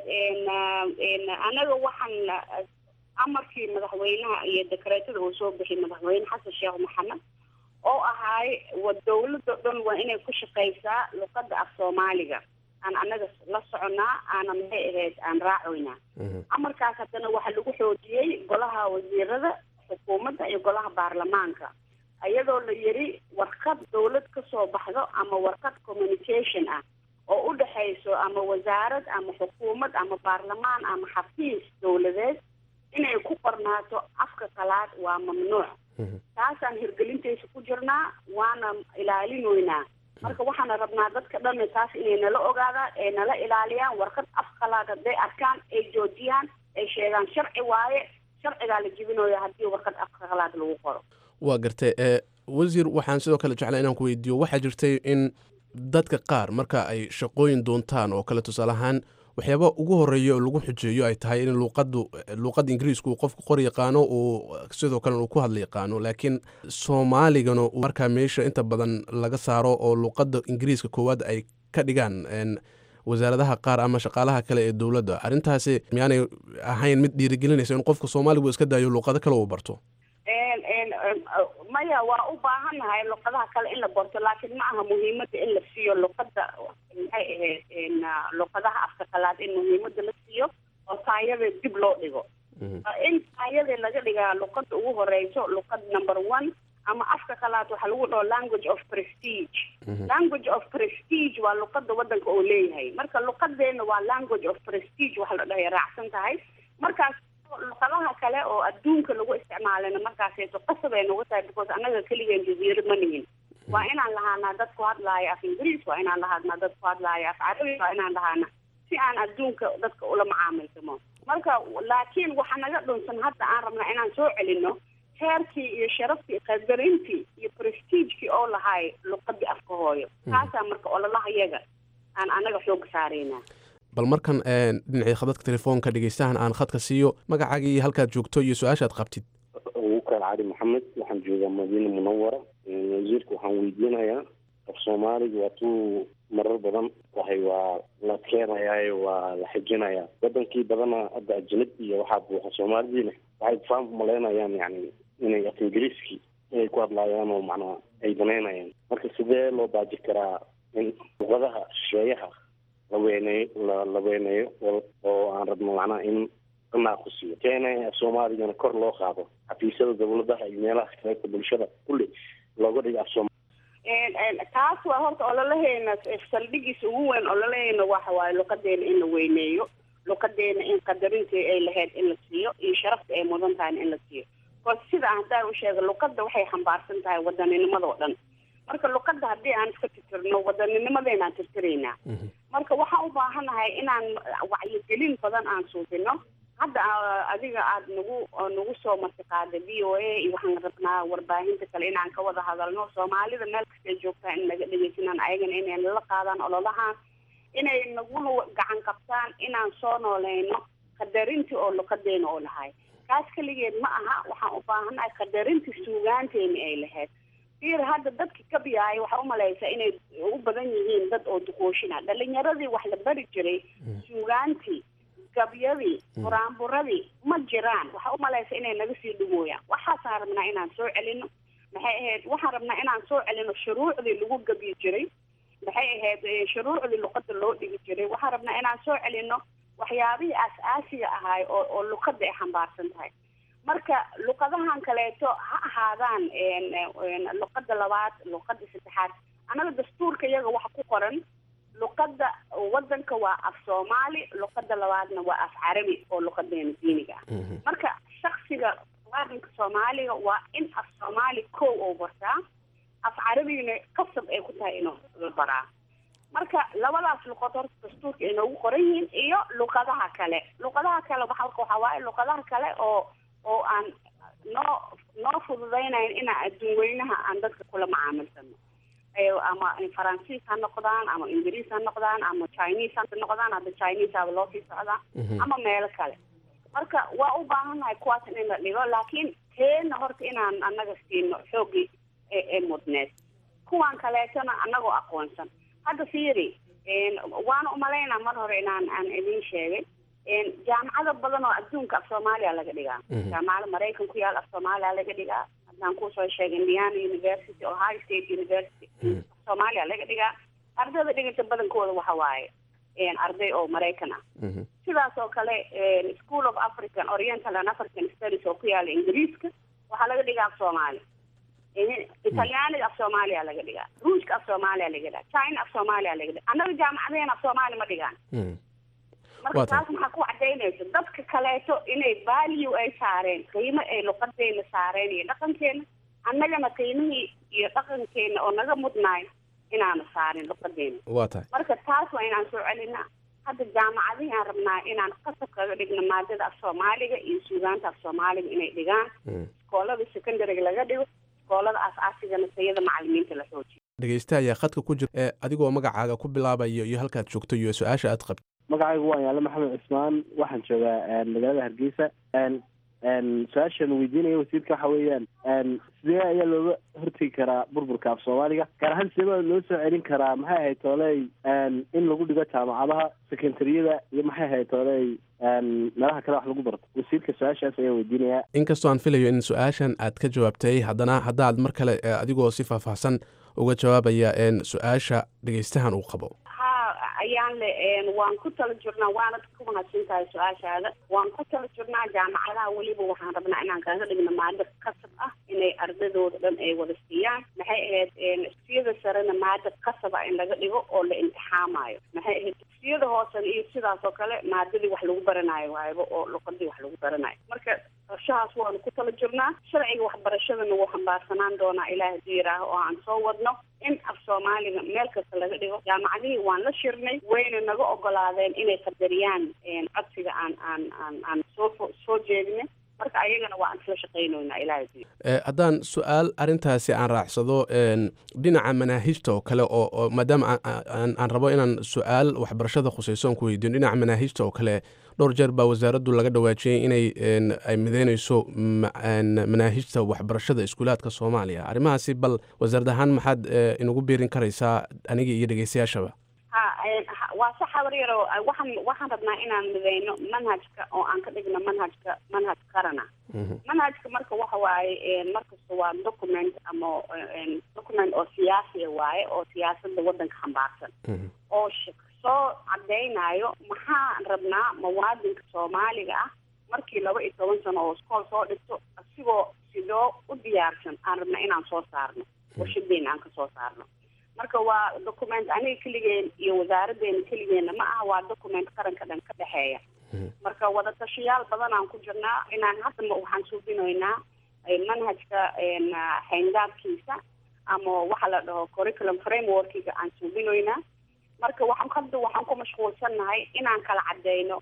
ahayd anaga waxaan amarkii madaxweynaha iyo dekreetada uu soo bixiyay madaxweyne xasan sheekh maxamed oo ahaay wa dawladda dhan waa inay ku shaqaysaa luqada af soomaaliga aan anaga la soconaa aana maxay ahayd aan raacoynaa amarkaas haddana waxaa lagu xoojiyey golaha wasiirada xukuumadda iyo golaha baarlamaanka iyadoo la yiri warqad dawlad kasoo baxdo ama warqad communication ah oo u dhexayso ama wasaarad ama xukuumad ama baarlamaan ama xafiis dawladeed inay ku qornaato afka qalaad waa mamnuuc taasaan hirgelintaysa ku jirnaa waana ilaalinoynaa marka waxaana rabnaa dadka dhan taas inay nala ogaadaan ay nala ilaaliyaan warqad af qalaad hadday arkaan ay joojiyaan ay sheegaan sharci waaye sharcigaa la jibinooya haddii warqad afka qalaad lagu qoro waa gartay wasiir waxaan sidoo kale jeclaa inaan ku weydiiyo waxaa jirtay in dadka qaar marka ay shaqooyin doontaan oo kale tusaale ahaan waxyaaba ugu horeeya oo lagu xujeeyo ay tahay in luuqadu luuqadda ingiriisku uu qofku qor yaqaano uu sidoo kalena uu ku hadla yaqaano laakiin soomaaligana markaa meesha inta badan laga saaro oo luuqadda ingiriiska koowaad ay ka dhigaan wasaaradaha qaar ama shaqaalaha kale ee dowladda arrintaasi miyaanay ahayn mid dhiirigelinaysa in qofka soomaaligu iska daayo luuqado kale uu barto maya waa u baahannahay luqadaha kale in la barto laakiin ma aha muhiimada in la siiyo luqada maxay ahayd luqadaha afka qalaad in muhiimada la siiyo oo taayada dib loo dhigo in taayada laga dhigaa luqada ugu horeyso luqad number one ama afka qalaad waxaa lagu dhaho language of prestige language of prestige waa luqada wadanka oo leeyahay marka luqadeena waa language of prestige waxa la dhahay raacsan tahay markaas luqadaha kale oo adduunka lagu isticmaalana markaasayso qasab ay nagu tahay because annaga keligeen jaziiro ma nihin waa inaan lahaanaa dad ku hadlaaya af ingiriis waa inaan lahaanaa dad ku hadlaaya af carabi waa inaan lahaana si aan adduunka dadka ula macaamilsamo marka laakiin waxa naga dhunsan hadda aan rabnaa inaan soo celino heerkii iyo sharaftii qadarintii iyo prestigekii oo lahaay luqadii afka hooyo taasaa marka ololaha yaga aan anaga xooga saaraynaa bal markan dhinacii khadadka telefoonka dhegeystahan aan khadka siiyo magacaaga iyo halkaad joogto iyo su-aashaad qabtid wukaal cali maxamed waxaan joogaa madiina munawara wasiirka waxaan weydiinayaa af soomaaliga waa tuu marar badan wahay waa la keenayaayo waa la xijinayaa wadankii badana hadda ajnab iyo waxaa buuxa soomaalidiina waxay faham malaynayaan yani inay af ingiriiskii inay ku hadlaayaan oo macnaa ay banaynayaan marka sidee loo baaji karaa in luqadaha shisheeyaha la weyneeyo la la weyneeyo oo aan rabno macnaha in la naaqusiyo keena soomaaligana kor loo qaado xafiisyada dawladaha iyo meelaha kaleeta bulshada kulli looga dhigo af sooma taas waa horta ololaheena saldhigiisa ugu weyn ololaheena waxa waaye luqadeena in la weyneeyo luqadeena in qadarintii ay lahayd in la siiyo iyo sharafta ay mudan tahayna in la siiyo bcause sida haddaan u sheega luqada waxay xambaarsan tahay wadaninimada oo dhan marka luqadda haddii aan iska tirtirno wadanninimadeenaan tirtiraynaa marka waxaan u baahanahay inaan wacyigelin badan aan suubino hadda adiga aad nagu nagu soo martiqaada v o a iyo waxaan rabnaa warbaahinta kale inaan ka wada hadalno soomaalida meel kasta ay joogtaa in naga dhegeysanaan ayagana inay nala qaadaan ololahaan inay naguna gacan qabtaan inaan soo nooleyno qadarintii oo luqadeena oo lahay kaas keligeed ma aha waxaan u baahanahay qadarintii suugaanteeni ay lahayd fiir hadda dadki kabiyaay waxaa umalaysaa inay u badan yihiin dad oo duqooshina dhalinyaradii wax la bari jiray suugaantii gabyadii buraanburadii ma jiraan waxaa umalaysa inay naga sii dhumooyaan waxaasaan rabnaa inaan soo celino maxay ahayd waxaan rabnaa inaan soo celino shuruucdii lagu gabyi jiray maxay ahayd shuruucdii luqada loo dhigi jiray waxaan rabnaa inaan soo celino waxyaabihii aas-aasiga ahaay oo oo luqada ay xambaarsan tahay marka luqadahan kaleeto ha ahaadaan luqada labaad luqada saddexaad annaga dastuurka iyaga waxa ku qoran luqada wadanka waa af soomaali luqada labaadna waa af carabi oo luqadeena diiniga ah marka shaksiga muwaadinka soomaaliga waa in af soomaali kow oo bartaa af carabigana qasab ay ku tahay inuu la baraa marka labadaas luqad horta dastuurka ay noogu qoran yihiin iyo luqadaha kale luqadaha kale waxa waxaa waaye luqadaha kale oo oo aan noo noo fududaynayn inaan adduun weynaha aan dadka kula macaamilsano ama faransiis ha noqdaan ama ingiriis ha noqdaan ama chinese ha noqdaan hadda chinese aba loo sii socdaa ama meelo kale marka waa u baahannahay kuwaas in la dhigo laakiin teena horta inaan annaga siino xooggii ee mudneed kuwan kaleetona annagoo aqoonsan hadda fiiri waana umalaynaa mar hore inaan aan idin sheegay jaamacado badan oo adduunka af soomaaliya laga dhigaa jaamacada maraykan ku yaal af soomaaliya laga dhigaa haddaan kusoo sheegay indiana university ohio state university soomaaliya laga dhigaa ardayda dhiganta badankooda waxa waaye arday oo maraykan ah sidaas oo kale school of african oriental and african studies oo ku yaala ingiriiska waxaa laga dhigaa af soomaali italyaaniga af soomaaliya laga dhigaa ruushka af soomaaliya laga dhigaa china af soomaaliya laga dhigaa annaga jaamacadeen af soomaali ma dhigaan marka taas maxaa ku cadaynaysa dadka kaleeto inay value ay saareen qiimo ay luqadeena saareen iyo dhaqankeena annagana qiimihii iyo dhaqankeena oo naga mudnaay inaanu saarin luqadeena waa tahay marka taas waa inaan soo celinaa hadda jaamacadihii aan rabnaa inaan qasab kaga dhigno maadada af soomaaliga iyo suugaanta af soomaaliga inay dhigaan iskoolada secondariga laga dhigo iskoolada aas-aasigana tayada macalimiinta la xoojiyo dhegeysta ayaa khadka ku jira ee adigoo magacaaga ku bilaabayo iyo halkaad joogto iyo su-aasha aad qabto magacaygu waa yaale maxamed cismaan waxaan joogaa magaalada hargeysa su-aashan weydiinaya wasiirka waxa weeyaan sidee ayaa looga hortegi karaa burburka af soomaaliga gaar ahaan sidee baa loo soo celin karaa maxay ahayd tooley in lagu dhigo jaamacadaha sekendariyada iyo maxay ahayd tooley meelaha kale wax lagu barto wasiirka su-aashaas ayaa weydiinaya inkastoo aan filayo in su-aashan aad ka jawaabtay haddana haddaad mar kale adigoo si faahfaahsan uga jawaabaya su-aasha dhegeystahan uu qabo ha ayaan le waan ku tala jirnaa waanad ku mahadsan tahay su-aashaada waan ku tala jirnaa jaamacadaha weliba waxaan rabnaa inaan kaga dhigno maado qasab ah inay ardadooda dhan ay wada siiyaan maxay ahayd dugsiyada sarena maado qasab ah in laga dhigo oo la imtixaamayo maxay ahayd dugsiyada hoosena iyo sidaas oo kale maadadii wax lagu baranayo waayba oo luqadii wax lagu baranayo marka qorshahaas waanu ku tala jirnaa sharciga waxbarashadana wuu xambaarsanaan doonaa ilaah hadii yidhaaho oo aan soo wadno in af soomaaliga meel kasta laga dhigo jaamacadihii waan la shirnay wayna naga ogolaadeen inay qadariyaan codsiga aan aan aan aan soo soo jeedinay marka ayagana waa aan isla shaqaynoynaa ilaah hadii haddaan su-aal arrintaasi aan raacsado dhinaca manaahijta oo kale oo oo maadaama aan rabo inaan su-aal waxbarashada khusayso aan ku weydiino dhinaca manaahijta oo kale dhowr jeer baa wasaaraddu laga dhawaajiyey inay ay mideynayso manaahijta waxbarashada iskuulaadka soomaaliya arrimahaasi bal wasaarad ahaan maxaad inagu biirin karaysaa aniga iyo dhegeystayaashaba ha waa sax habar yaro waxaan waxaan rabnaa inaan mideyno manhajka oo aan ka dhigno manhajka manhaj qarana manhajka marka waxa waaye markasta waa document ama document oo siyaasiya waaye oo siyaasada wadanka xambaarsan oo soo cadeynayo maxaan rabnaa muwaadinka soomaaliga ah markii laba iyo toban sano oo iskool soo dhigto asigoo sidoo u diyaarsan aan rabnaa inaan soo saarno warshadeena aan ka soo saarno marka waa document aniga keligeen iyo wasaaradeena keligeena ma aha waa document qaranka dhan ka dhexeeya marka wadatashayaal badan aan ku jirnaa inaan hadda waxaan suubinaynaa manhajka xayndaabkiisa ama waxa la dhaho curriculum frameworkiga aan suubinoynaa marka waxaan hadda waxaan ku mashquulsannahay inaan kala cadeyno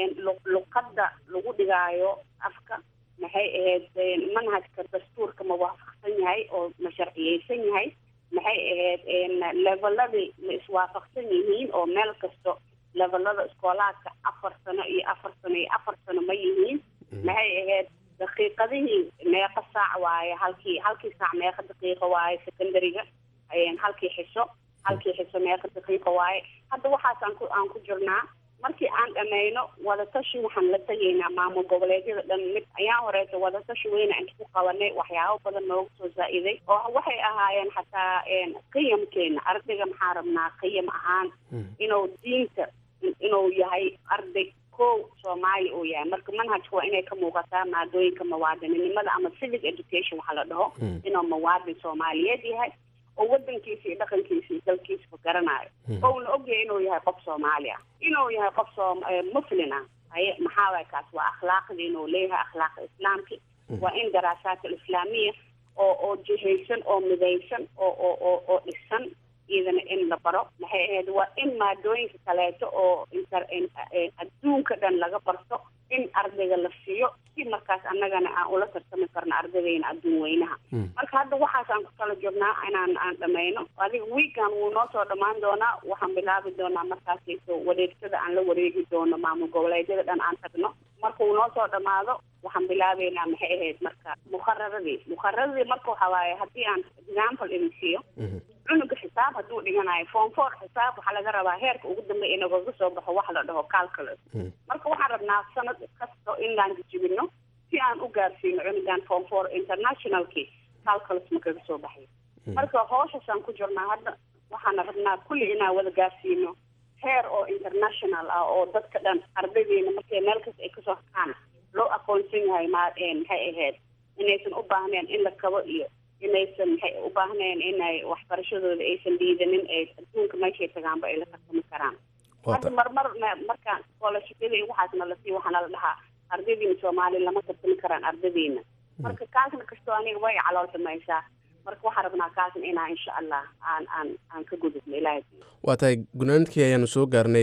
luqadda lagu dhigaayo afka maxay ahayd manhajka dastuurka ma waafaqsan yahay oo ma sharciyeysan yahay maxay ahayd leveladii ma iswaafaqsan yihiin oo meel kasto levelada iskoolaadka afar sano iyo afar sano iyo afar sano ma yihiin maxay ahayd daqiiqadihii meeqa saac waaye halkii halkii saac meeqa daqiiqa waaye secondariga halkii xiso halkii xiso meeqa daqiiqa waaye hadda waxaas aan ku aan ku jirnaa markii aan dhammayno wadatashi waxaan la tegaynaa maamul goboleedyada dhan mid ayaan horeeto wadatashi weyna inta ku qabanay waxyaabo badan nooga soo zaa-iday oo waxay ahaayeen xataa qiyamkeena ardayga maxaa rabnaa qiyam ahaan inuu diinta inuu yahay arday ko soomaali uu yahay marka manhajka waa inay ka muuqataa maadooyinka muwaadininimada ama civic education waxa la dhaho inuu muwaadin soomaaliyeed yahay oo wadankiisa iyo dhaqankiisa iyo dalkiisaba garanayo ouna ogyahay inuu yahay qof soomaali ah inuu yahay qof soo muslin ah haye maxaa waay kaas waa akhlaaqdii inuu leeyahay akhlaaqa islaamki waa in daraasaat alislaamiya oo oo jihaysan oo midaysan oo oo oo oo dhisan iyadana in la baro maxay ahayd waa in maadooyinka kaleeto oo inter adduunka dhan laga barto in ardayga la siiyo si markaas annagana aan ula tartami karno ardaydeena adduun weynaha marka hadda waxaas aan ku kala joognaa inaan aan dhamayno adiga weekan wuu noo soo dhammaan doonaa waxaan bilaabi doonaa markaasayso wareegsada aan la wareegi doono maamul goboleedyada dhan aan tagno marka uu noo soo dhamaado waxaan bilaabeynaa maxay ahayd marka mukhararadii mukhararadii marka waxa waaye haddii aan example idin siiyo cunuga xisaab hadduu dhiganayo form four xisaab waxaa laga rabaa heerka ugu dambeya inagaga soo baxo wax la dhaho calculus marka waxaan rabnaa sanad kasto inaan jijibino si aan u gaarsiino cunugan form four internationalki calculus ma kaga soo baxay marka hooshasaan ku jirnaa hadda waxaana rabnaa kulli inaan wada gaarsiino heer oo international ah oo dadka dhan ardaydeena markay meel kasta ay kasoo hakaan loo aqoonsan yahay ma maxay ahayd inaysan u baahneen in la kabo iyo inaysan maxay u baahneen inay waxbarashadooda aysan dhiidanin ee adduunka meeshay tagaanba ay la tartami karaan hadda marmar markaan scholarshipyada iyo waxaasna lasii waxaana la dhahaa ardaydiina soomaali lama tartami karaan ardaydiina marka kaasna kastoo aniga way calool xumaysaa marka waxaan rabnaa kaasna inaa insha allah aan aan aan ka gudubno ilaahay waa tahay gunaanadkii ayaanu soo gaarnay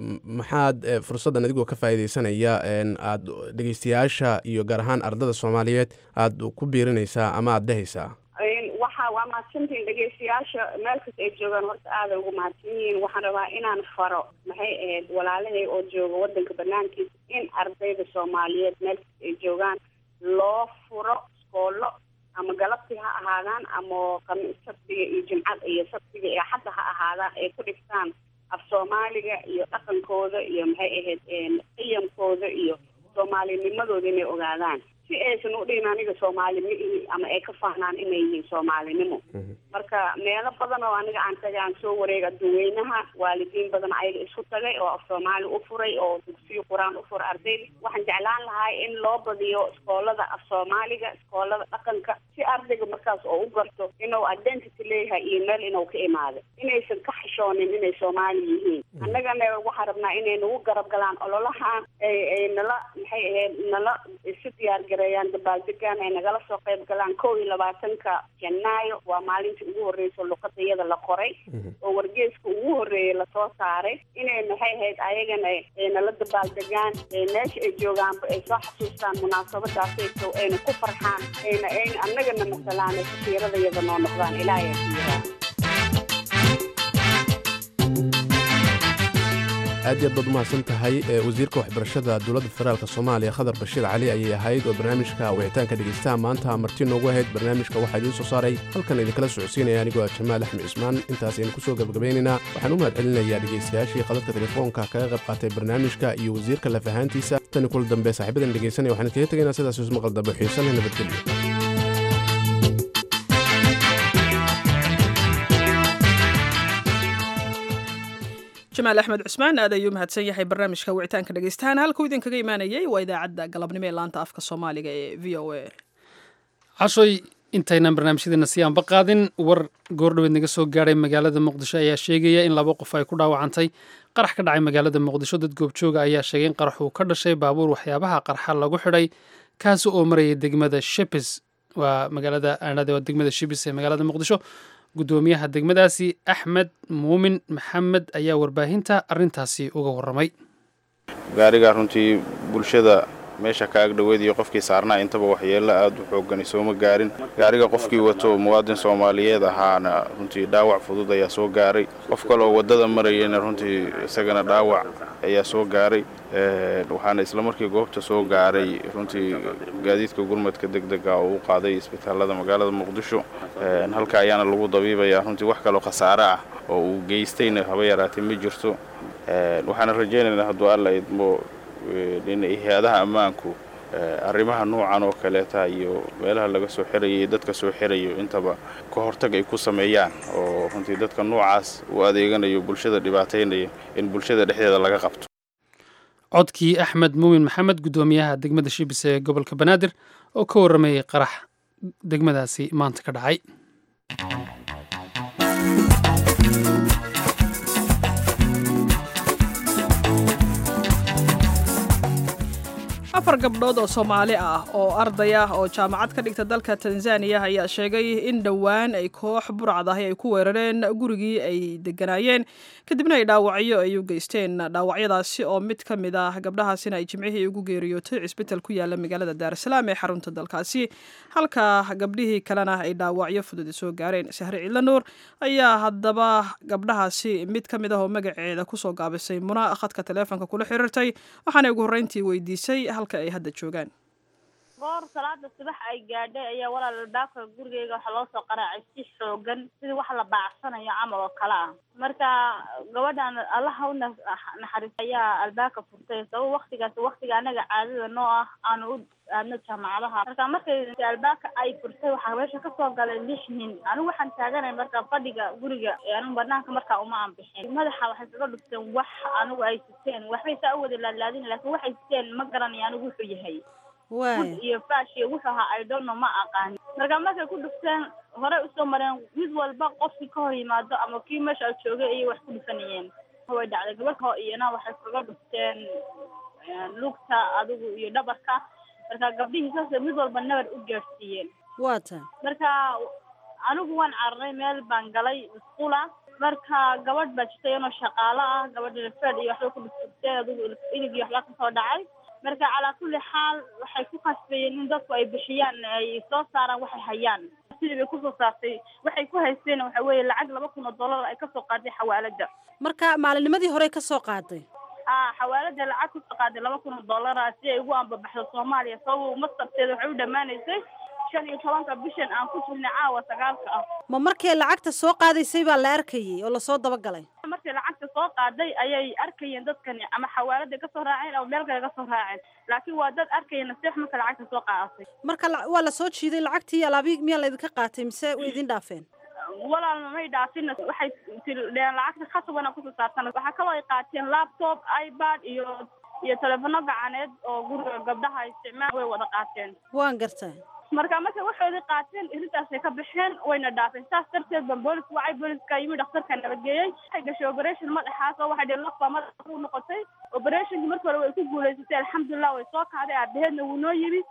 maxaad fursaddan adigoo ka faa'iidaysanaya aada dhegeystayaasha iyo gaar ahaan ardada soomaaliyeed aada ku biirinaysaa ama aada dhehaysaa waxa waa mahadsantihiin dhegeystayaasha meel kasta ay joogaan horta aaday ugu mahadsan yihiin waxaan rabaa inaan faro maxay ahayd walaalahay oo jooga wadanka banaankiisa in ardayda soomaaliyeed meel kasta ay joogaan loo furo iskoolo ama galabtii ha ahaadaan ama sabtiga iyo jimcada iyo sabtiga iyo xadda ha ahaadaan ay ku dhigtaan af soomaaliga iyo dhaqankooda iyo maxay ahayd qiyamkooda iyo soomaalinimadooda inay ogaadaan si aysan u dhihin aniga soomaali ma ihi ama ay ka fahnaan inay yihiin soomaalinimo marka meelo badan oo aniga aan tagay aan soo wareega adduweynaha waalidiin badan ayaga isku tagay oo af soomaali u furay oo dugsiyo qur-aan u furay ardayda waxaan jeclaan lahaa in loo badiyo iskoolada af soomaaliga iskoolada dhaqanka si ardayga markaas oo u garto inuu identity leeyahay iyo meel inuu ka imaaday inaysan ka xishoonin inay soomaali yihiin annagana waxaan rabnaa inay nagu garab galaan ololahan ay nala maxay ahayd nala isu diyaar gareeyaan dabaaldegaan ay nagala soo qayb galaan kow iyo labaatanka janaayo waa maalintii ugu horreysa luqada iyada la qoray oo wargeeska ugu horreeyay lasoo saaray inay maxay ahayd ayagana ay nala dabaaldegaan meesha ay joogaanba ay soo xasuustaan munaasabadaasayso ayna ku farxaan ayna ayna annagana masalaan ay safiirada iyada noo noqdaan ilaahay ku yiraa aad iyo aad baad u mahadsan tahay wasiirka waxbarashada dowladda federaalk soomaaliya khadar bashiir cali ayay ahayd oo barnaamijka wicitaanka dhegeystaha maanta marti noogu ahayd barnaamijka waxaa idiin soo saaray halkan idinkala socodsiinaya anigoo ah jamaal axmed cismaan intaas aynu ku soo gabagabaynaynaa waxaan u mahad celinayaa dhegeystayaashii khadadka telefoonka kaga qayb qaatay barnaamijka iyo wasiirka lafahaantiisa tani kula dambe saaxiibadan dhegeysanaya waxaan kaga tegaynaa sidaas ismaqal dambe xiisan leh nabadgelyo jamaal axmed cusmaan aad ayuu mahadsan yahay barnaamijka wicitaanka dhegeystahaan halkuu idinkaga imaanayay waa idaacadda galabnimo ee laanta afka soomaaliga ee v o a cashoy intaynan barnaamijyadeena sii aanba qaadin war goordhoweed naga soo gaadhay magaalada muqdisho ayaa sheegaya in laba qof ay ku dhaawacantay qarax ka dhacay magaalada muqdisho dad goobjooga ayaa sheegay in qarax uu ka dhashay baabuur waxyaabaha qarxa lagu xidhay kaasi oo marayay degmada shepes waa magaalada aanade waa degmada shibis ee magaalada muqdisho guddoomiyaha degmadaasi axmed muumin maxamed ayaa warbaahinta arrintaasi uga warramay gaariga runtii bulshada meesha ka agdhoweed iyo qofkii saarnaa intaba waxyeello aad u xoogani sooma gaarin gaariga qofkii wato muwaadin soomaaliyeed ahaana runtii dhaawac fudud ayaa soo gaaray qof kaleoo waddada marayana runtii isagana dhaawac ayaa soo gaaray waxaana islamarkii goobta soo gaaray runtii gaadiidka gurmadka deg dega oo u qaaday isbitaalada magaalada muqdisho halka ayaana lagu dabiibayaa runtii wax kaloo khasaare ah oo uu geystayna haba yaraatay ma jirto waxaana rajaynaynaa hadduu alla idmo in hay-adaha ammaanku arrimaha noocan oo kaleeta iyo meelaha laga soo xirayo iyo dadka soo xirayo intaba ka hortag ay ku sameeyaan oo runtii dadka noocaas u adeeganayo bulshada dhibaataynaya in bulshada dhexdeeda laga qabto codkii axmed muumin maxamed guddoomiyaha degmada shibis ee gobolka banaadir oo ka warramayay qarax degmadaasi maanta ka dhacay afar gabdhood oo soomaali ah oo arday ah oo jaamacad ka dhigta dalka tanzaniya ayaa sheegay in dhowaan ay koox burcad ahi ay ku weerareen gurigii ay deganaayeen kadibna ay dhaawacyo ay u geysteen dhaawacyadaasi oo mid ka mid ah gabdhahaasina ay jimcihii ugu geeriyootay cisbital ku yaala magaalada daarasalaam ee xarunta dalkaasi halka gabdhihii kalena ay dhaawacyo fududi soo gaareen sahre ciidla nuur ayaa haddaba gabdhahaasi mid ka mid ah oo magaceeda kusoo gaabisay muna khadka taleefonka kula xiriirtay waxaana ugu horreyntii weydiisay halka ay hadda joogaan goor salaada subax ay gaadhay ayaa walaal albaabka gurigeyga waxaa loo soo qaraacay si xoogan sidii wax la baacsanayo camal oo kale ah marka gabadhan allaha u naxariis ayaa albaabka furtay sabab waktigaas waktiga anaga caadada noo ah aanu u aadno jaamacadaha marka markay albaabka ay furtay waxaa meesha kasoo galay lix nin anigu waxaan taaganay marka fadhiga guriga anigu banaanka markaa uma anbixin madaxa waxay kaga dhufteen wax anigu ay siteen waxbay saa u wada laadlaadin laakiin waxay siteen ma garanayo anigu wuxuu yahay waay iyo fash iyo wuxuu ahaa i don't know ma aqaan marka markay ku dhufteen horey usoo mareen mid walba qofkii ka hor yimaado ama kii meesha joogay ayay wax ku dhufanayeen way dhacday gabadha iyana waxay kaga dhufteen lugta adigu iyo dhabarka marka gabdhihii saasay mid walba nabar u gaadhsiiyeen waa ta marka anigu waan cararay meel baan galay iskuula marka gabadh baa jirta iyadoo shaqaalo ah gabadha fed iyo waxba ku dhuftay adigu ilig iyo waxba kasoo dhacay marka calaa kulli xaal waxay ku khasbayeen in dadku ay bixiyaan ay soo saaraan waxay hayaan sidii bay kusoo saartay waxay ku haysteen waxa weeye lacag laba kun oo dollar ay kasoo qaaday xawaalada marka maalinimadii hore ka soo qaaday a xawaalada lacag kusoo qaaday laba kun oo dollara si ay ugu ambabaxdo soomaaliya sabab mastarteeda waxay u dhammaanaysay shan iyo tobanka bishan aan ku jirnay caawa sagaalka ah ma markay lacagta soo qaadaysay baa la arkayay oo lasoo dabagalay markay lacagta soo qaaday ayay arkayeen dadkani ama xawaalada kasoo raaceen ama meel kale kasoo raaceen laakiin waa dad arkaya nasiix marka lacagta soo qaadatay marka waa lasoo jiiday lacagtii alaabi miyaa laydinka qaatay mise way idin dhaafeen walaal may dhaafin waxay tidheen lacagta khasabana kusoo saartan waxaa kaloo ay qaateen laptop ipad iyo iyo telefono gacaneed oo guriga gabdhaha isticmaal way wada qaateen waan gartaa marka markay waxoodii qaateen irintaasay ka baxeen wayna dhaafeen saas darteed ban boolis wacay booliska yimi dhakhtarka nabageeyey waxay gashay operation madaxaas oo waxay dheen lafbaa madaxa ku noqotay operationkii marka hore way ku guulaysatay alxamdulilah way soo kacday aabaheedna wuu noo yimi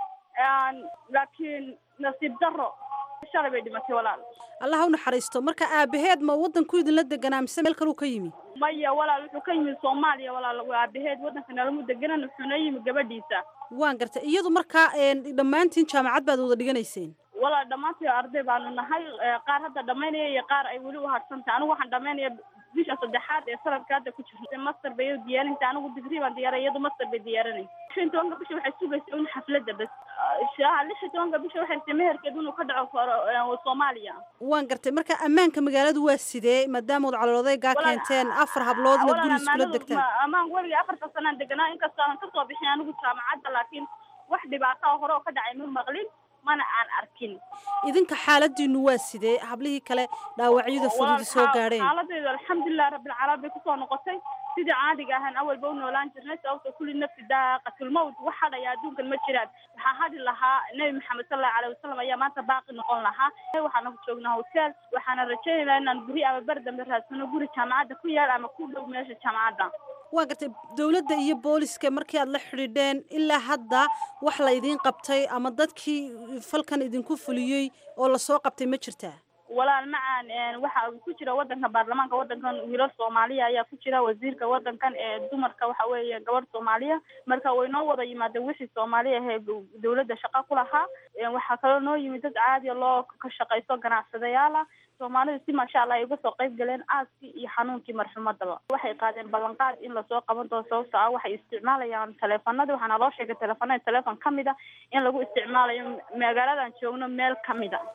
laakiin nasiib darro shalay bay dhimatay walaal allah u naxariisto marka aabaheed ma waddanku idinla deganaa mise meel kaluu ka yimi maya walaal wuxuu ka yimi soomaaliya walaal aabaheed waddanka nalamu deganan wuxuuna yimi gabadhiisa waan gartay iyadu markaa dhammaantiin jaamacad baad wada dhiganayseen walaal dhammaantii arday baanu nahay qaar hadda dhamaynaya iyo qaar ay weli u hadhsantahay anigu waxaan dhamaynaya bisha saddexaad ee sanadka hadda ku jirta master bay diyaarinaysa anigu digrii baan diyaaray iyadu master bay diyaarinaysa lix iyo tobanka bisha waxay sugaysa un xafladda bas shaha lix iyo tobanka bisha waxay rabtay meherkeed inuu ka dhaco soomaaliya waan gartay marka ammaanka magaaladu waa sidee maadaama ad caloodaygaa keenteen afar hablood inaad guri iskula degtaan amaan weligii afarta sanaan deganaa inkastoo aan kasoo bixin anigu jaamacadda laakiin wax dhibaato hore oo ka dhacay ma maqlin mana aan arkin idinka xaaladiinu waa sidee hablihii kale dhaawacyada fududi soo gaadheen xaaladeedu alxamdulilah rabbilcaalamiin bay kusoo noqotay sidii caadiga ahaan awalba u noolaan jirnay sababta kulli nafsi daaqatulmawt wax hadhaya adduunkan ma jiraan waxaa hadhi lahaa nebi maxamed salallahu aleyhi wasalam ayaa maanta baaqi noqon lahaa waxaana ku joognaa hotel waxaana rajaynaynaa inaan guri ama ber dambe raadsano guri jaamacadda ku yaal ama ku dhow meesha jaamacadda waa gartay dowladda iyo booliska markii aad la xidhiidheen ilaa hadda wax la idiin qabtay ama dadkii falkan idinku fuliyey oo lasoo qabtay ma jirtaa walaal macaan waxaa ku jira wadanka baarlamaanka wadankan wiilal soomaaliya ayaa ku jira wasiirka wadankan ee dumarka waxa weeye gabadh soomaaliya marka way noo wada yimaadeen wixii soomaaliya ahee dawladda shaqa ku lahaa waxaa kaloo noo yimid dad caadiya loo ka shaqaysto ganacsadayaala soomaalidu si maasha allah ay uga soo qayb galeen aaskii iyo xanuunkii marxumadaba waxay qaadeen ballanqaad in lasoo qaban doono sababto ah waxay isticmaalayaan taleefanadii waxaana loo sheegay taleefanada taleefon ka mid a in lagu isticmaalayo magaaladan joogno meel ka mid a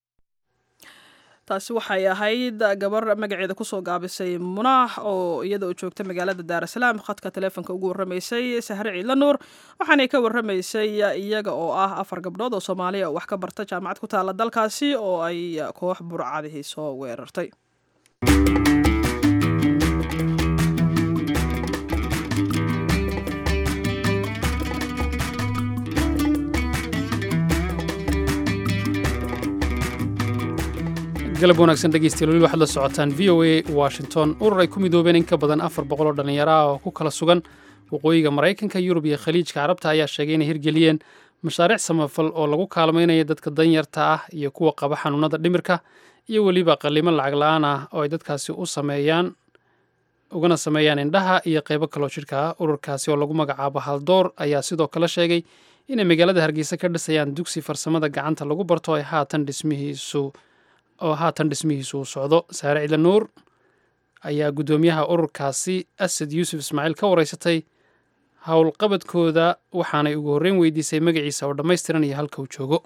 taasi waxay ahayd gabar magaceeda kusoo gaabisay munaax oo iyada oo joogta magaalada daarasalaam khadka taleefonka ugu warramaysay sahre ciidla nuur waxaanay ka warramaysay iyaga oo ah afar gabdhood oo soomaaliya oo wax ka barta jaamacad ku taala dalkaasi oo ay koox burcadihii soo weerartay galab wanaagsan dhegeystayaal weli waxaad la socotaan v o a washington urur ay ku midoobeen in ka badan afar boqol oo dhallinyaro ah oo ku kala sugan waqooyiga maraykanka yurub iyo khaliijka carabta ayaa sheegay inay hirgeliyeen mashaariic samafal oo lagu kaalmaynaya dadka danyarta ah iyo kuwa qaba xanuunada dhimirka iyo weliba qalimo lacag la-aan ah oo ay dadkaasi u sameeyaan ugana sameeyaan indhaha iyo qeybo kaloo jidhka ah ururkaasi oo lagu magacaabo haldoor ayaa sidoo kale sheegay inay magaalada hargeysa ka dhisayaan dugsi farsamada gacanta lagu barto ay haatan dhismihiisu oo haatan dhismihiisu uu socdo saare ciidla nuur ayaa guddoomiyaha ururkaasi asad yuusuf ismaaciil ka wareysatay howlqabadkooda waxaanay ugu horreyn weydiisay magaciisa oo dhammaystiran iyo halka uu joogo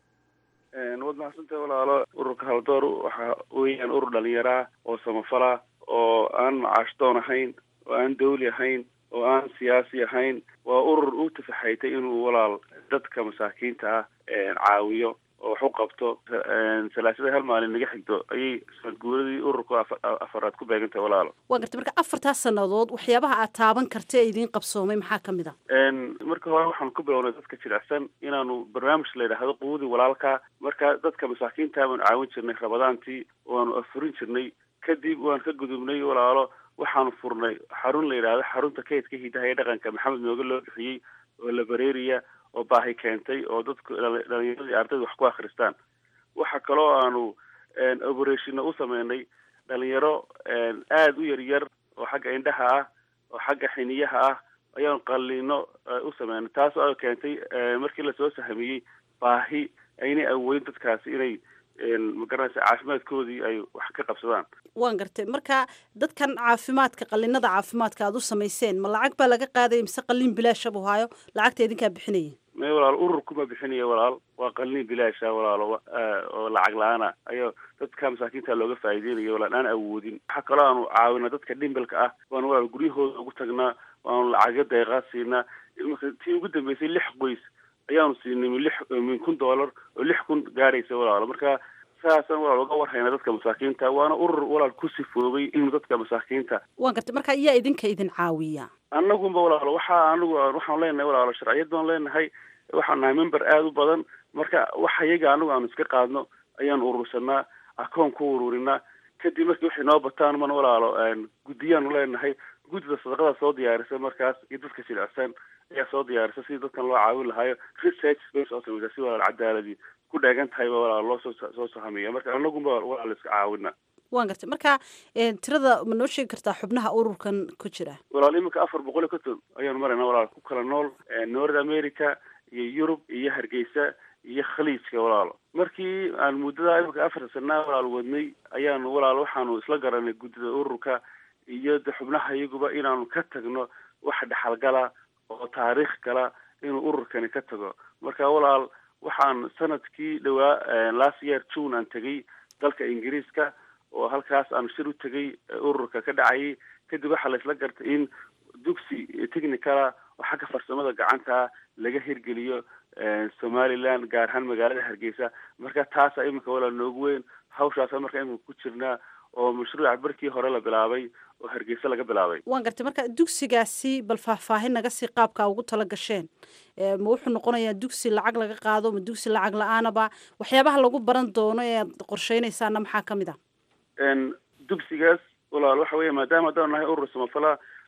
waad mahadsantahay walaalo ururka haldoor waxa weeyaan urur dhalinyara oo samafala oo aan macaashdoon ahayn oo aan dawli ahayn oo aan siyaasi ahayn waa urur u tafaxaytay inuu walaal dadka masaakiinta ah caawiyo oo wax u qabto salaasada hal maalin naga xigto ayay sanadguuradii ururka afaraad ku beegantahay walaalo waa gartay marka afartaas sannadood waxyaabaha aad taaban karta ee idiin qabsoomay maxaa ka mid a marka hore waxaanu ku bilownay dadka jilicsan inaanu barnaamij la yidhaahdo quudii walaalka marka dadka masaakiinta baanu caawin jirnay rabadaantii waanu afurin jirnay kadib waan ka gudubnay walaalo waxaanu furnay xarun la yidhaahdo xarunta kaydka hidaha ee dhaqanka maxamed nooge loo bixiyey oo la bareeriya oo baahi keentay oo dadku dhalinyaradii ardayda wax ku akristaan waxa kaloo aanu operationna u sameynay dhalinyaro aada u yaryar oo xagga indhaha ah oo xagga xiniyaha ah ayaanu qalliino u sameynay taas oo keentay markii lasoo sahmiyey baahi aynay awoodin dadkaasi inay magaranaysa caafimaadkoodii ay wax ka qabsadaan waan gartay marka dadkan caafimaadka qalinada caafimaadka aad u samayseen ma lacag baa laga qaadaya mise qalin bilaasha buu haayo lacagta idinkaa bixinaya may walaal ururkuma bixinaya walaal waa qalin bilaasha walaalo oo lacag la-aana ayaa dadka masaakiinta looga faa'iideynaya walaal aan awoodin waxaa kaloo aanu caawina dadka dhimbilka ah waanu walaal guryahooda ugu tagnaa waanu lacagyo deeqaa siinaa tii ugu dambeysay lix qoys ayaanu siinay min lix min kun dollar oo lix kun gaadhaysa walaalo marka saasaan walaal uga warhayna dadka masaakiinta waana urur walaal ku sifoobay inuu dadka masaakiinta waan gartay marka iyaa idinka idin caawiya annagunba walaalo waxaa anagu waxaanu leenahay walaalo sharciyad baan leenahay waxaan nahay member aada u badan marka waxa iyaga anagu aanu iska qaadno ayaanu urursanaa akoon ku ururinaa kadib markii waxay noo bataan man walaalo guddiyaanu leenahay guddida sadaqada soo diyaarisa markaas iyo dadka jilicsan ayaa soo diyaarisa sidii dadkan loo caawin lahaayo research bay soo samaysaa si walaal cadaaladii ku dheegan tahayba walaal loo soo soo sahamiya marka anagunba walaal iska caawina waan gartay marka tirada ma noo sheegi kartaa xubnaha ururkan ku jira walaal iminka afar boqol iyo konton ayaanu maraynaa walaal ku kala nool north america iyo yurub iyo hargeysa iyo khaliijka walaalo markii aan muddada iminka afar sanaa walaal wadnay ayaanu walaal waxaanu isla garanay guddida ururka iyo de xubnaha iyaguba inaanu ka tagno wax dhexalgala oo taariikh gala inuu ururkani ka tago marka walaal waxaan sanadkii dhowaa last year june aan tegay dalka ingiriiska oo halkaas aan shir u tegay ururka ka dhacayay kadib waxaa la isla gartay in dugsi technicala oo xagga farsamada gacanta laga hirgeliyo somaliland gaar ahaan magaalada hargeysa marka taasa iminka walaal noogu weyn hawshaasa marka iminka ku jirnaa oo mashruuca barkii hore la bilaabay oo hargeysa laga bilaabay waan gartay marka dugsigaasi bal faahfaahin naga sii qaabka ugu tala gasheen ma wuxuu noqonayaa dugsi lacag laga qaado ma dugsi lacag la-aanaba waxyaabaha lagu baran doono ee aad qorsheynaysaana maxaa ka mid ah dugsigaas walaal waxa weya maadaama haddaan nahay urur samafala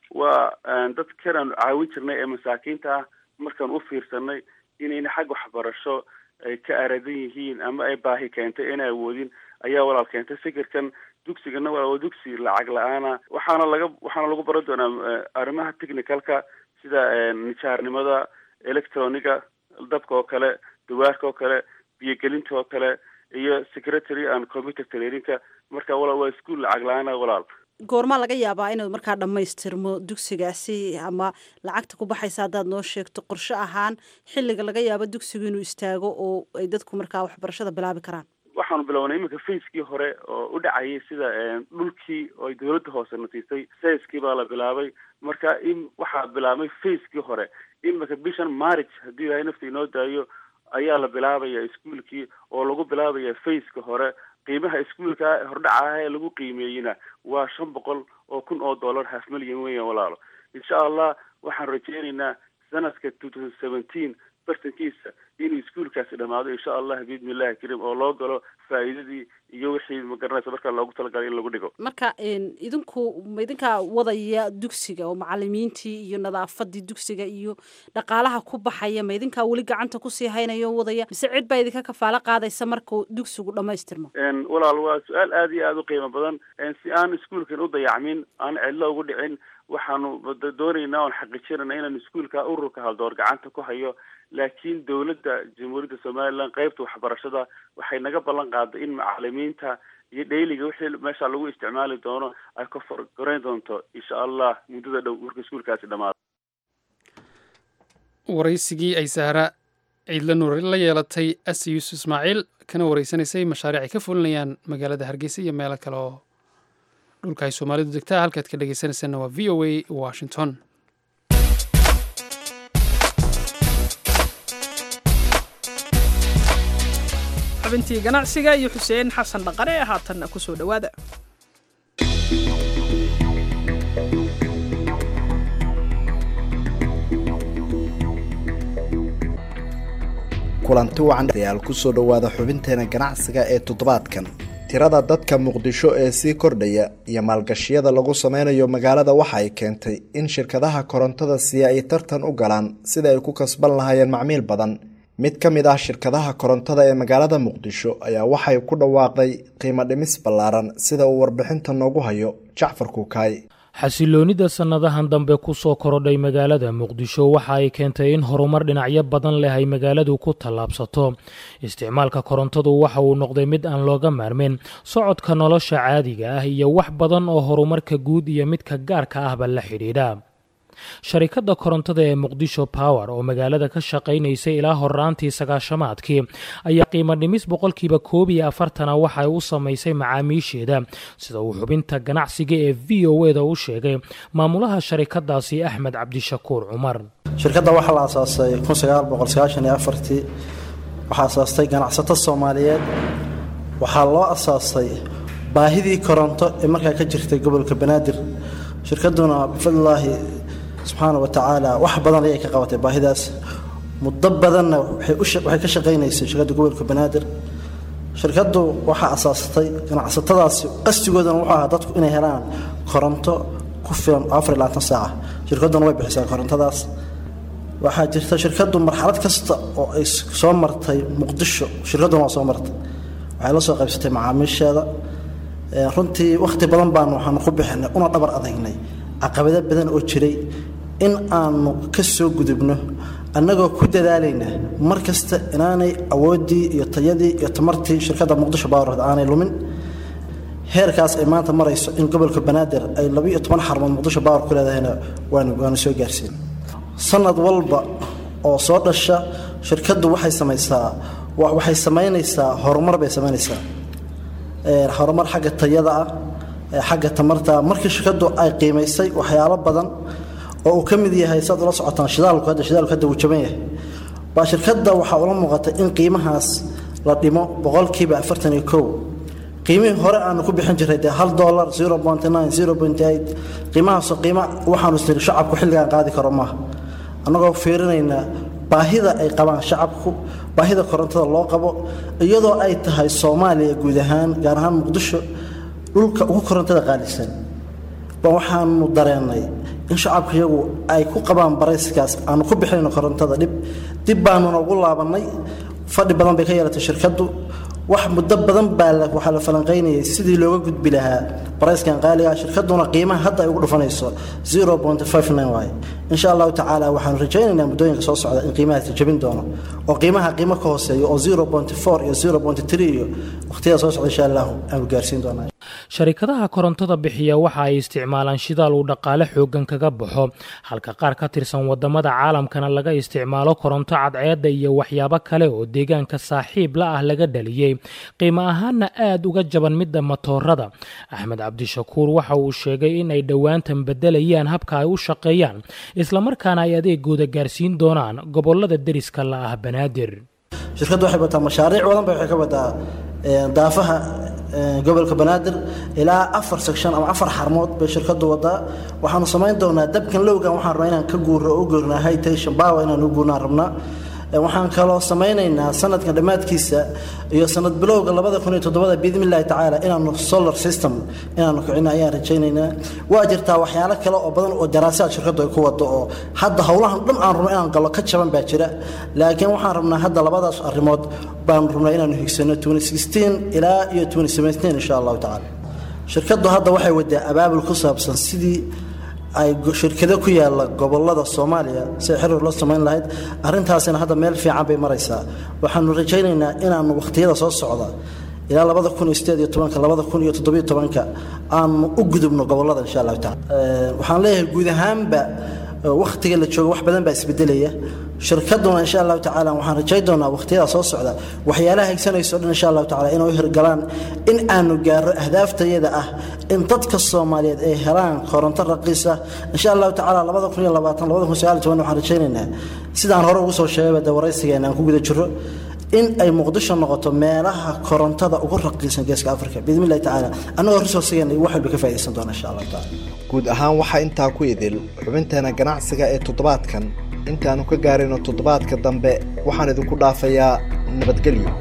waa dadkan aanu caawin jirnay ee masaakiinta ah markaan u fiirsanay inayna xag waxbarasho ay ka aradan yihiin ama ay baahi keentay inay awoodin ayaa walaal keentay fikirkan dugsigana walaal waa dugsi lacag la-aana waxaana laga waxaana lagu baran doonaa arrimaha technicalka sida nijaarnimada electroniga dabka oo kale dawaarka oo kale biyogelinta oo kale iyo secretary and computer traininka marka walaal waa iskuol lacag la-aana walaal goormaa laga yaabaa inuu markaa dhammaystirmo dugsigaasi ama lacagta ku baxaysa haddaad noo sheegto qorshe ahaan xilliga laga yaabo dugsigu inuu istaago oo ay dadku markaa waxbarashada bilaabi karaan waxaanu bilownay iminka facekii hore oo u dhacayay sida dhulkii oo ay dawladda hoose nasiisay sayskii baa la bilaabay marka in waxaa bilaabmay facekii hore iminka bishan marriage haddii ilahay nafta inoo daayo ayaa la bilaabaya iskuolkii oo lagu bilaabaya faceka hore qiimaha iskuolka hordhacaah ee lagu qiimeeyeyna waa shan boqol oo kun oo dollar half million weyan walaalo insha allah waxaan rajeynaynaa sanadka two thousand seventeen bartankiisa inuu iskuolkaasi dhamaado insha allah biidni illahi kariim oo loo galo faa'iidadii iyo wixii magaranaysa markaa loogu talagalay in lagu dhigo marka idinku ma idinkaa wadaya dugsiga oo macalimiintii iyo nadaafadii dugsiga iyo dhaqaalaha ku baxaya ma idinkaa weli gacanta kusii haynayo wadaya mise cid baa idinka kafaalo qaadaysa markuu dugsigu dhamaystirmo walaal waa su-aal aada iyo aada u qiimo badan si aan iskuolkan u dayacmin aan cidlo ugu dhicin waxaanu doonaynaa oon xaqiijinayna inaan iskuolka ururka haldoor gacanta ku hayo laakiin dawladda jamhuuriyadda somaliland qeybta waxbarashada waxay naga ballan qaaday in macalimiinta iyo dhayliga wixii meesha lagu isticmaali doono ay ka forgoreyn doonto insha allah muddada dhow marka iskuolkaasi dhamaado waraysigii ay sahra ciidla nuur la yeelatay asi yuusuf ismaaciil kana wareysanaysay mashaariic ay ka fulinayaan magaalada hargeysa iyo meelo kale oo dhulka ay soomaalidu degtaa halkaad ka dhegeysanaysaanna waa v o a washington xubintii ganacsiga iyo xuseen xasan dhaqane ee haatanna ku soo dhowaada kulanti wacan dayaal kusoo dhowaada xubinteena ganacsiga ee toddobaadkan tirada dadka muqdisho ee sii kordhaya iyo maalgashiyada lagu sameynayo magaalada waxa ay keentay in shirkadaha korontada siiya ay tartan u galaan sida ay ku kasban lahaayeen macmiil badan mid ka mid ah shirkadaha korontada ee magaalada muqdisho ayaa waxay ku dhawaaqday qiimo dhimis ballaaran sida uu warbixinta noogu hayo jacfar kuukaay xasiloonida sannadahan dambe ku soo korodhay magaalada muqdisho waxa ay keentay in horumar dhinacyo badan leh ay magaaladu ku tallaabsato isticmaalka korontadu waxa uu noqday mid aan looga maarmin socodka nolosha caadiga ah iyo wax badan oo horumarka guud iyo midka gaarka ahba la xidhiidha sharikadda korontada ee muqdisho power oo magaalada ka shaqaynaysay ilaa horaantii sagaashamaadkii ayaa qiimo dhimis boqolkiiba koob iyo afartana waxay u samaysay macaamiisheeda sida uu xubinta ganacsiga ee v o eda u sheegay maamulaha sharikadaasi axmed cabdishakuur cumar shirkadda waxaa la asaasay tii waxaa asaastay ganacsato soomaaliyeed waxaa loo asaasay baahidii koronto ee markaa ka jirtay gobolka banaadir shirkaduna bifadlilaahi subxaana wa tacaala wax badan ayay ka qabatay baahidaas muddo badanna waxay ka shaqaynaysay shirkadda gobolka banaadir shirkaddu waxaa asaasatay ganacsatadaasi qasdigoodana wuxuu ahaa dadku inay helaan koronto ku filan afar iyo labaatan saaca shirkadduna way bixisaa korontadaas waxaa jirta shirkaddu marxalad kasta oo ay soo martay muqdisho shirkadduna waa soo martay waxay la soo qaybsatay macaamiisheeda runtii wakhti badan baanu waxaanu ku bixinay una dhabar adagnay caqabado badan oo jiray in aanu ka soo gudubno annagoo ku dadaalayna mar kasta inaanay awooddii iyo tayadii iyo tamartii shirkadda muqdisho bawarod aanay lumin heerkaas ay maanta marayso in gobolka banaadir ay labiiyo toban xarmood muqdisho bawar ku leedahayna waanu waanu soo gaarsiin sanad walba oo soo dhasha shirkaddu waxay samaysaa waxay samaynaysaa horumar bay samaynaysaa horumar xagga tayada ah xagga tamarta markii shirkaddu ay qiimaysay waxyaalo badan oo uu ka mid yahay saad ula socotaan shidaalku hadda shidaalku hadda uu jaban yahay baa shirkadda waxaa ula muuqatay in qiimahaas la dhimo boqolkiiba afartan iyo kow qiimihii hore aanu ku bixin jiray dee hal dollar zero point nine zero point eight qiimahaasoo qiima waxaanu isniri shacabku xilligan qaadi karo maaha annagoo fiirinaynaa baahida ay qabaan shacabku baahida korontada loo qabo iyadoo ay tahay soomaaliya guud ahaan gaar ahaan muqdisho dhulka ugu korontada qaalisan ba waxaanu dareennay in shacabka iyagu ay ku qabaan barayskaas aanu ku bixinayno korontada dhib dib baanuna ugu laabannay fadhi badan bay ka yeelatay shirkaddu wax muddo badan baa waxaa la falanqaynayay sidii looga gudbi lahaa barayskan qaaliga shirkaduna qiimaha hadda ay ugu dhufanayso waaye insha allahu tacaala waxaanu rajaynaynaa muddooyinka soo socda in qiimahaasi jabin doono oo qiimaha qiimo ka hooseeyo oo iyo iyo waqtiyada soo socda insha allahu aanu gaarsiin doonaa sharikadaha korontada bixiya waxa ay isticmaalaan shidaal uu dhaqaale xooggan kaga baxo halka qaar ka tirsan wadamada caalamkana laga isticmaalo koronto cadceedda iyo waxyaabo kale oo deegaanka saaxiib la ah laga dhaliyey qiimo ahaanna aad uga jaban midda matoorada axmed cabdishakuur waxa uu sheegay in ay dhowaantan bedelayaan habka ay u shaqeeyaan islamarkaana ay adeegooda gaarsiin doonaan gobolada deriska la ah banaadir shirkaddu waxay wataa mashaariic badan bay waxay ka wadaa daafaha gobolka banaadir ilaa afar section ama afar xarmood bay shirkadu wadaa waxaanu samayn doonaa dabkan lowgan waxaan rabnaa inaan ka guuro u guurnaa hightation power inaan u guurnaan rabnaa waxaan kaloo samaynaynaa sanadkan dhammaadkiisa iyo sanad bilowga labada kun iyo todobada biidni illahi tacaala inaanu solar system inaanu kicino ayaan rajaynaynaa waa jirtaa waxyaalo kale oo badan oo daraasaad shirkaddu ay ku wado oo hadda howlahan dhan aan rabno inaan gallo ka jaban baa jira laakiin waxaan rabnaa hadda labadaas arrimood baanu rabnaa inaanu higsano ilaa iyo insha allahu tacaala shirkaddu hadda waxay wadaa abaabul ku saabsan sidii ay shirkado ku yaala gobolada soomaaliya si ay xiriir loo samayn lahayd arrintaasina hadda meel fiican bay maraysaa waxaanu rajaynaynaa inaanu wakhtiyada soo socda ilaa labada kun iyo sideed iyo tobanka labada kun iyo toddobiyo tobanka aanu u gudubno gobolada insha allahu tacala waxaan leeyahay guud ahaanba wakhtiga la joogo wax badan baa isbedelaya shirkaduna insha allahu tacaala waxaan rajay doonaa wakhtiyada soo socda waxyaalaha higsanayso dhan insha allahu tacala inay u hirgalaan in aanu gaaro ahdaaftayada ah in dadka soomaaliyeed ay helaan koronto raqiis ah insha allahu tacaala labada kun iyo labaatan labada kun sagaal iyo toban waxaan rajaynaynaa sidaan hore ugu soo sheegayba dee waraysigeena aan ku guda jiro in ay muqdisho noqoto meelaha korontada ugu raqiisan geeska afrika biidni illahi tacaala annagoo resourcegeena wax walba ka faa'iidaysan doona insha allahu tacaala guud ahaan waxaa intaa ku idil xubinteena ganacsiga ee toddobaadkan intaannu ka gaarayno toddobaadka dambe waxaan idinku dhaafayaa nabadgelyo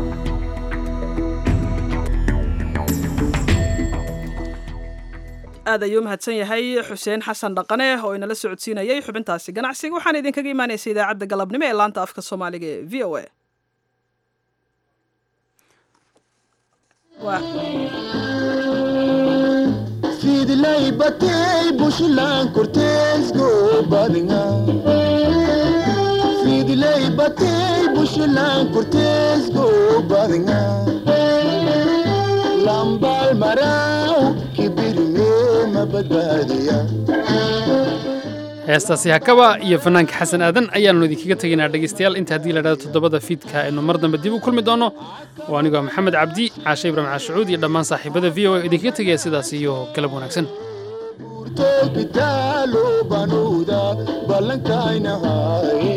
aad ayuu mahadsan yahay xuseen xasan dhaqane oo inala socodsiinayay xubintaasi ganacsiga waxaana idinkaga imaanaysa idaacadda galabnimo ee laanta afka soomaaliga ee v o a fidlay batay bushlan korteesgo badinga fidlay batay bushlan korteesgo badinga lambal maraw kibirme mabadbaadiya heestaasi hakaba iyo fanaanka xasan aadan ayaannu idinkaga tegaynaa dhegaystayaal inta haddii la dhahdo toddobada fiidka aynu mar dambe dib u kulmi doonno oo anigoo maxamed cabdi caashe ibraahim caashucuud iyo dhammaan saaxiibada v o a idinkaga tegaya sidaas iyo galab wanaagsan kitaalo banuuda ballankaynahaye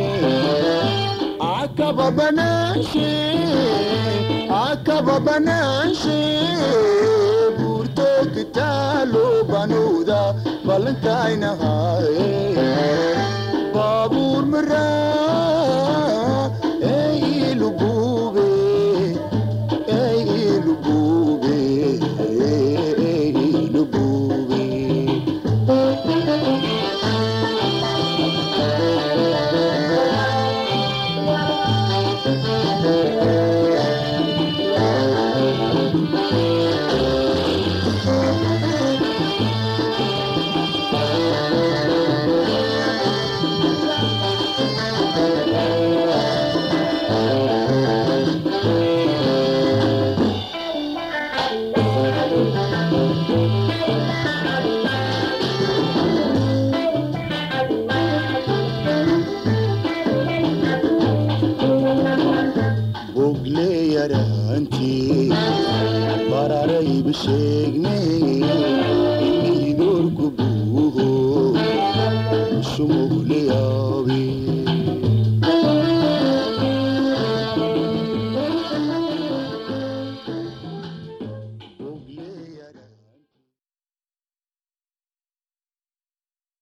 akaba banaanshe akaba banaanshe buurto kitaalo banuuda ballankaynahaye baabuur maraa ey ilubube ey ilubube ey ilubube bogle yaraantii bararayba sheegne idoorku buuho sumugle yaabe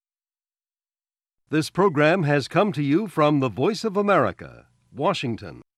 This program has come to you from the Voice of America, Washington.